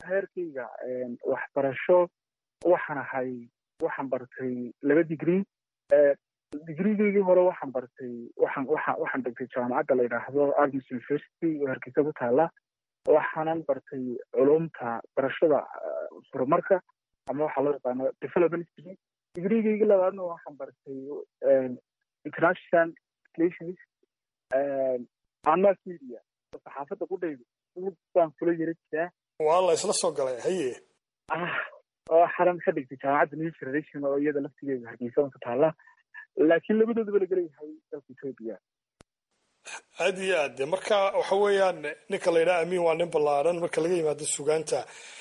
heerkayga waxbarasho waxaan ahay waxaan bartay laba degree digrigeygii hore waxaan bartay waxaan waxa waxaan dhigtay jaamacadda la yidhaahdo agnes university oo hargeysa ku taala waxaanan bartay culumta barashada horumarka ama waxaa loo yaqaano development degree digrigeygii labaadna waxaan bartay international relations and mass media oo saxaafadda ku dhaydo baan kula yara jiraa waa la isla soo galay haye oo xaran ka dhigtay jaamacadda new generation oo iyada laftigeeda hargeysa ku taala laakiin labadoodaba la gelayahay dalka etoobiya aad iyo aad de marka waxa weeyaan ninka la yidhaha amiin waa nin ballaaran marka laga yimaado sugaanta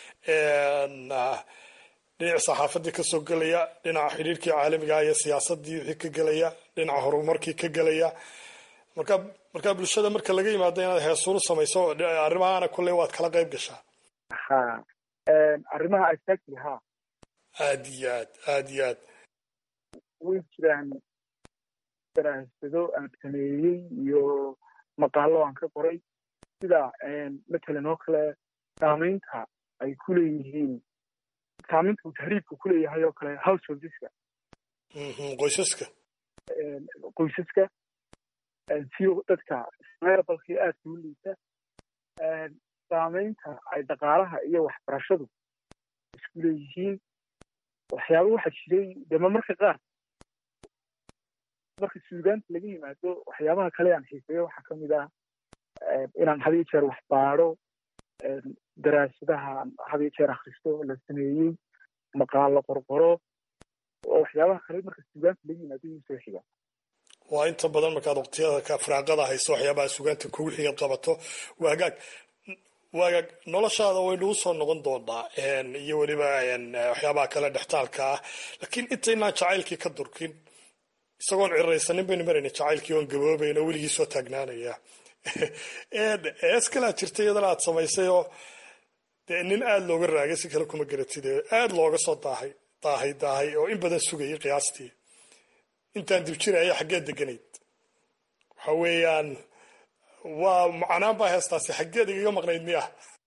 dhinaca saxaafaddii ka soo gelaya dhinaca xidhiirkii caalamiga iyo siyaasaddii wixii ka gelaya dhinaca horumarkii ka gelaya marka marka bulshada marka laga yimaado inaad heesuuru samayso arrimahaana kolley waad kala qayb gashaa ha arrimaha exactly ha aad iyo aad aad iyo aad way jiraan daraasado aan sameeyey iyo maqaalo aan ka qoray sida matalan oo kale saamaynta ay ku leeyihiin saamaynta uu tahriibka ku leeyahay oo kale householdeska qoysaska qoysaska si dadka meelbalkii aadka u liita saamaynta ay dhaqaalaha iyo waxbarashadu isku leeyihiin waxyaaba waxaa jiray dema marka qaar marka suugaanta laga yimaado waxyaabaha kale aan xiiseeyo waxaa ka mid ah inaan had iyo jeer wax baadho daraasadaha had iyo jeer akhristo la sameeyey maqaalo qorqoro oo waxyaabaha kale marka suugaanta laga yimaado iyu soo xiga waa inta badan markaad waqtiyada ka firaaqada hayso waxyaabaha suugaanta kugu xigad qabato waa hagaag waagaag noloshaada waynu usoo noqon doonaa iyo weliba waxyaabaha kale dhextaalka ah laakiin intaynaan jacaylkii ka durkin isagoon ciraysanin baynu marayna jacaylkii oon gaboobayn oo weligii soo taagnaanaya ees kalaa jirta iyadana aad samaysay oo dee nin aada looga raagay si kale kuma garatid aada looga soo daahay daahay daahay oo in badan sugayay qiyaastii intaan dib jiraya xaggee deganayd waxa weeyaan waa macnaan baa heestaasi xaggeed igaga maqnayd miya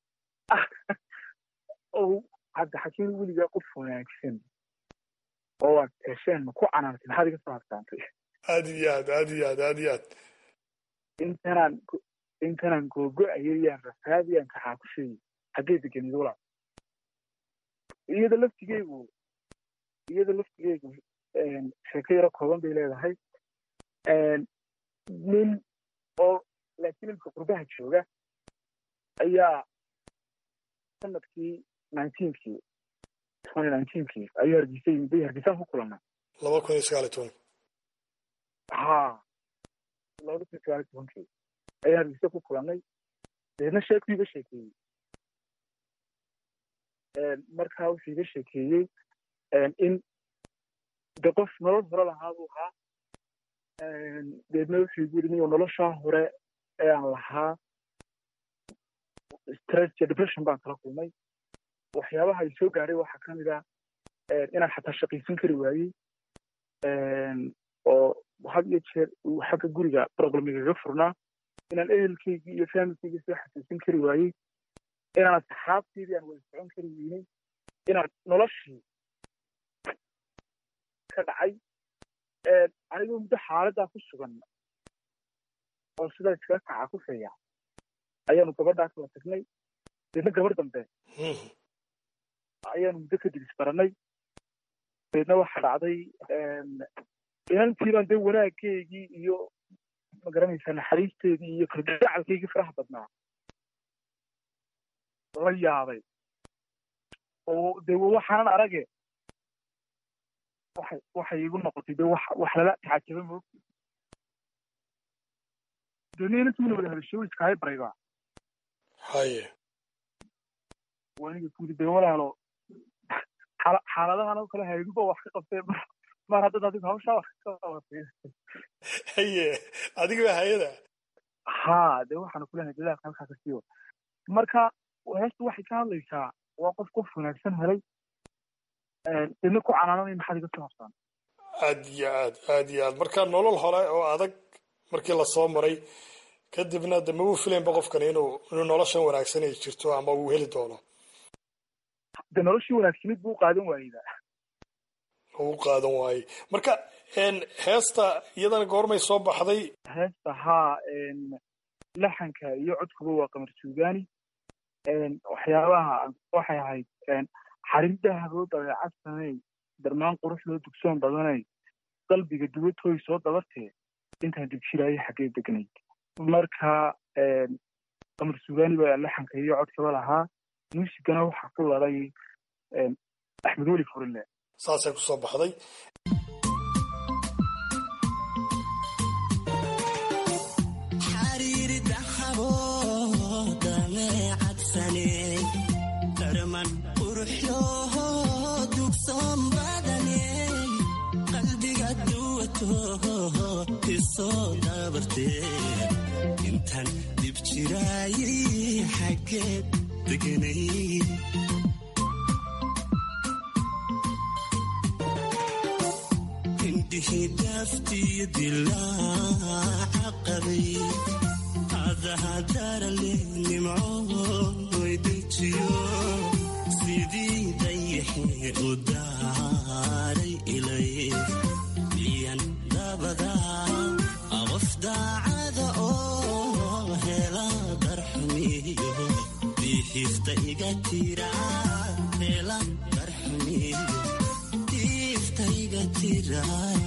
hadda xakiin weligaa qof wanaagsan oo aad hesheen ku canaantay maxaad iga soo harsaantay aad iyo aad aad iyo aad aad iyo aad intanaan intanaan googo-ayay yaan rafaadiyaan kaxaa ku sheegay xaggee deganid walaa iyada laftigeygu iyada laftigeygu sheeko yaro kooban bay leedahay nin oo laakiin imka qurbaha jooga ayaa sanadkii nineteenkii twenty nineteenkii ayuu hargeysa yimid bay hargeysaan ku kulannay laba kun iyo sagaal iyo toban ha laba kun iyo sagaal iyo tobankii ayaan hargeysa ku kulannay deedna sheekuu iga sheekeeyey markaa wuxuu iga sheekeeyey in de qof nolol hore lahaa buu ahaa deedna wuxuu igu yidhi niyo noloshaa hore ee aan lahaa stress iyo depression baan kala kulmay waxyaabaha ay soo gaadhay waxaa ka mid ah inaan xataa shaqaysan kari waayey oo had iyo jeer uu xagga guriga problemigaga furnaa inaan ehelkaygii iyo familkaygii soo xasuusin kari waayey inaan asxaabteydii aan wada socon kari weynay inaan noloshii ka dhacay anigoo muddo xaaladdaa ku sugan oo sidaa iskaga kaca ku feeya ayaanu gabadhaa kala tagnay deedna gabar dambe ayaanu muddo kadib isbaranay deedna waxaa dhacday inantiibaan dee wanaaggeygii iyo magaranaysaa naxariisteedii iyo kalgacalkaygii faraha badnaa la yaabay oo dee waxaanan arage waxay waxay igu noqotay dee wax wax lala tacajaba moog deedna inantiina wada hadasho iskahay baraydaa haye waniga kudi dee walaalo xaaladahan oo kale hayduba wax ka qabtee mar haddad adigu hawshaa wax ka qabatay haye adiga baa hayada ha dee waxaanu kulenahay dadaalka halkaa ka siiyo marka heestu waxay ka hadlaysaa waa qof qof wanaagsan helay deedna ku canaananay maxaad iga soo habsaan aad iyo aad aad iyo aad marka nolol hore oo adag markii lasoo maray kadibna de ma uu filaynba qofkani inuu inuu noloshan wanaagsan ay jirto ama uu heli doono de noloshii wanaagsanid buu u qaadan waayeyba u qaadan waaye marka heesta iyadana goormay soo baxday heesta haa laxanka iyo codkuba waa qamar suugaani waxyaabaha waxay ahayd xarin dahaboo dabeecad samey darmaan qurux loo dugsoon badanay qalbiga dubatooy soo dabartee intaan dibshiraayo xaggee degnayd marka qamar suugaani baa laxanka iyo codkaba lahaa muusigana waxaa ku laday axmed weli furile saasay kusoo baxday darman quruxyooho dugsoon badaney qalbiga duwatooho isoo dabartee intaan dib jiraayay xaggeed deganay indhihii daaftiyo dilaaca qabay adahadarale nimcooy dejiyo sidii dayaxee u daaray ilay biyan dabada qof daacada oo hela darxumiyo diifta iga tira hela darxumiyo diifta iga tira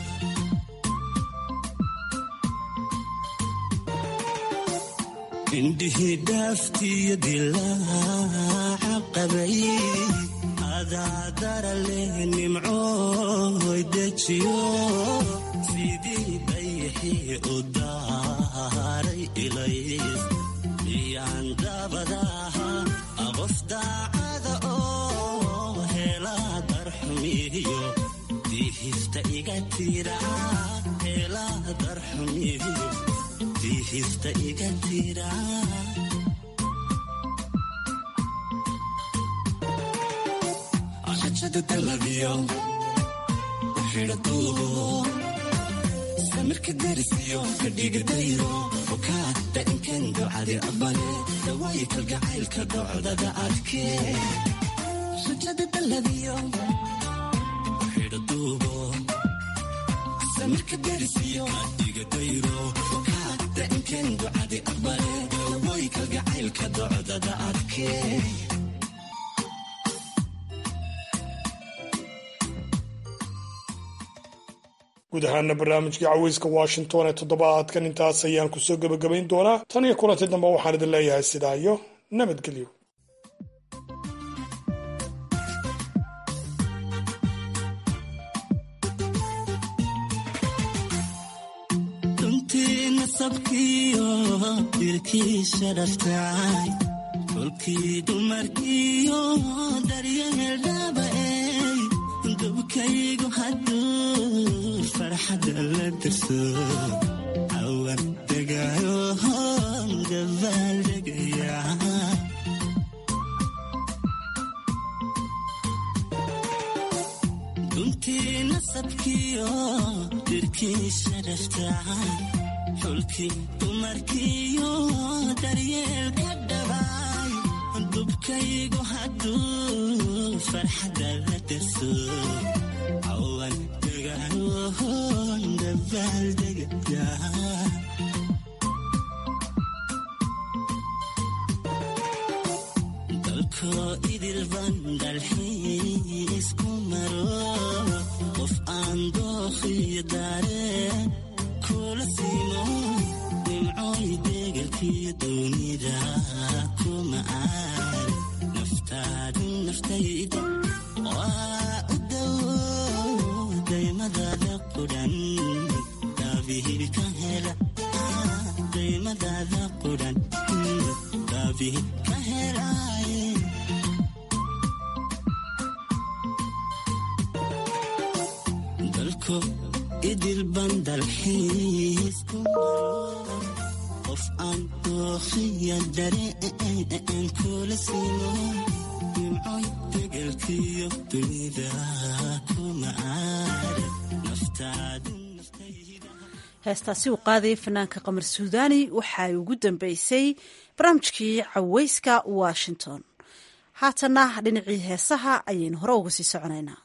indhihii dhaaftiyo dilaaca qabay adaadara leh nimcooy dejiyo sidii dayaxii u daaray ilay iyaan dabadaha qof daacada oo hela darxumiyo diihifta iga tira hela darxumiyo diihifta iga tira rajada dalabiyo xidha duubo samirka darisiyo kadhiga dayro okaada inkan ducadi aqbale dawaayi kalgacaylka docdada adkee rajada dalabiyo xidha duubo samirka darisiyo kadhiga dayro okaada inkan ducadi aqbale dawaayi kalgacaylka docdada adkee guud ahaana barnaamijkii caweyska washington ee toddobaadkan intaas ayaan kusoo gebagabayn doonaa tan iyo kulanti dambe waxaan idin leeyahay sidaa iyo nabadgelyo runtii nasabkiyo dilkiisa dhaftay kolkii dumarkiyo daryeel dhaaba'ey dubkaygu hadduu farxadda la darso cawan degaayo gabaal degaya runtii nasabkiyo dirkiisa dhaftay xulkii dumarkiyo daryeelka dhabay dubkaygu hadduu farxadda la darso cawan degaayohon gabaal degaya dalkoo idilban dalxiisku maro qof aan dookhiyo daareen kula siimo nimcooy deegalkiyo doonida kuma aar naftaadu naftayda waa u dawo daymadaada qudhan daabihii ka hela daymadaada qudhan daabihii ka helaaye dalko idilban dalxiisku maro qof aan dookhiya dareen kula siimo nimcoy degelkiyo dunida kuma aar naftaadu heestaasi uu qaadayay fanaanka qamar suudaani waxay ugu dambeysay barnaamijkii caweyska washington haatana dhinacii heesaha ayaynu hore uga sii soconaynaa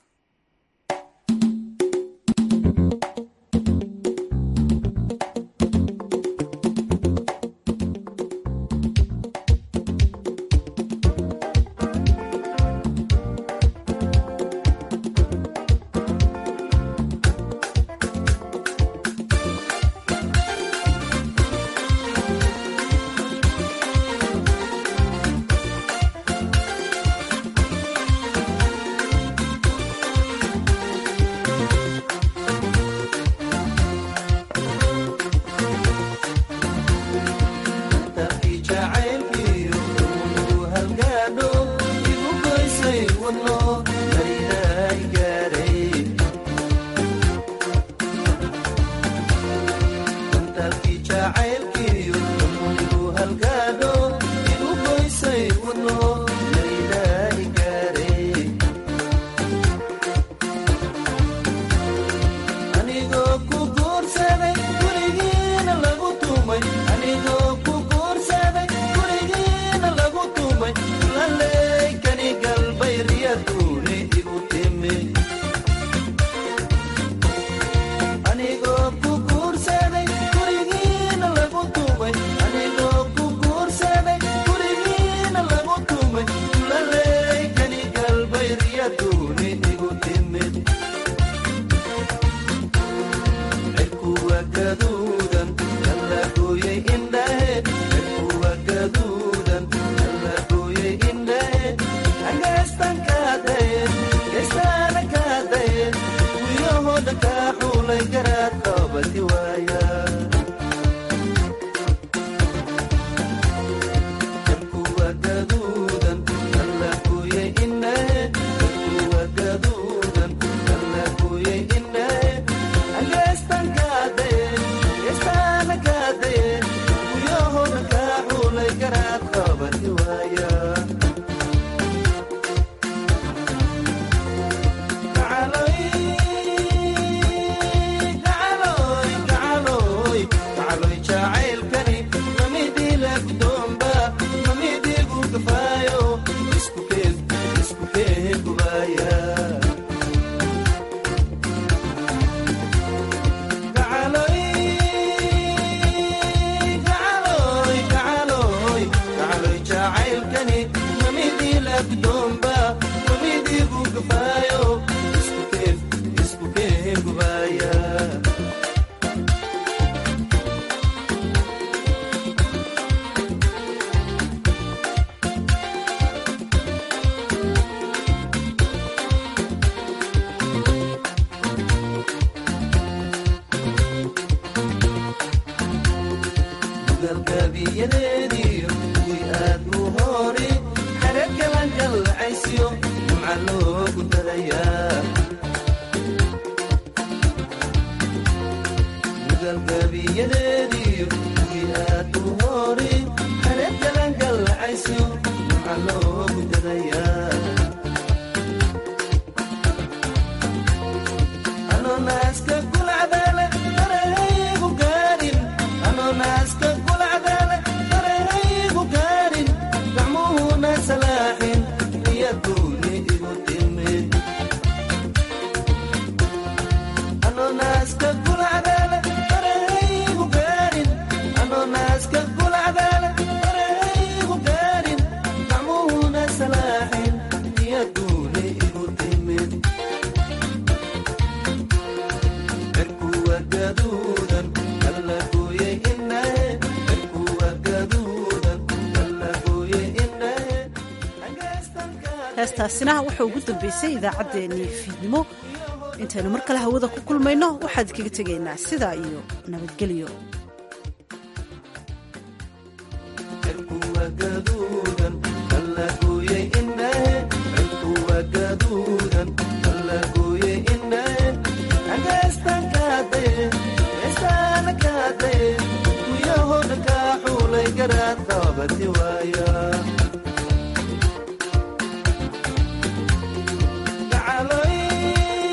heestaasina waxaa ugu dambeysay idaacaddeenii fiidnimo intaynu mar kale hawada ku kulmayno waxaad kaga tegaynaa sidaa iyo nabadgelyo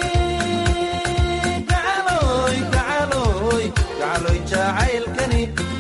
jacaylkani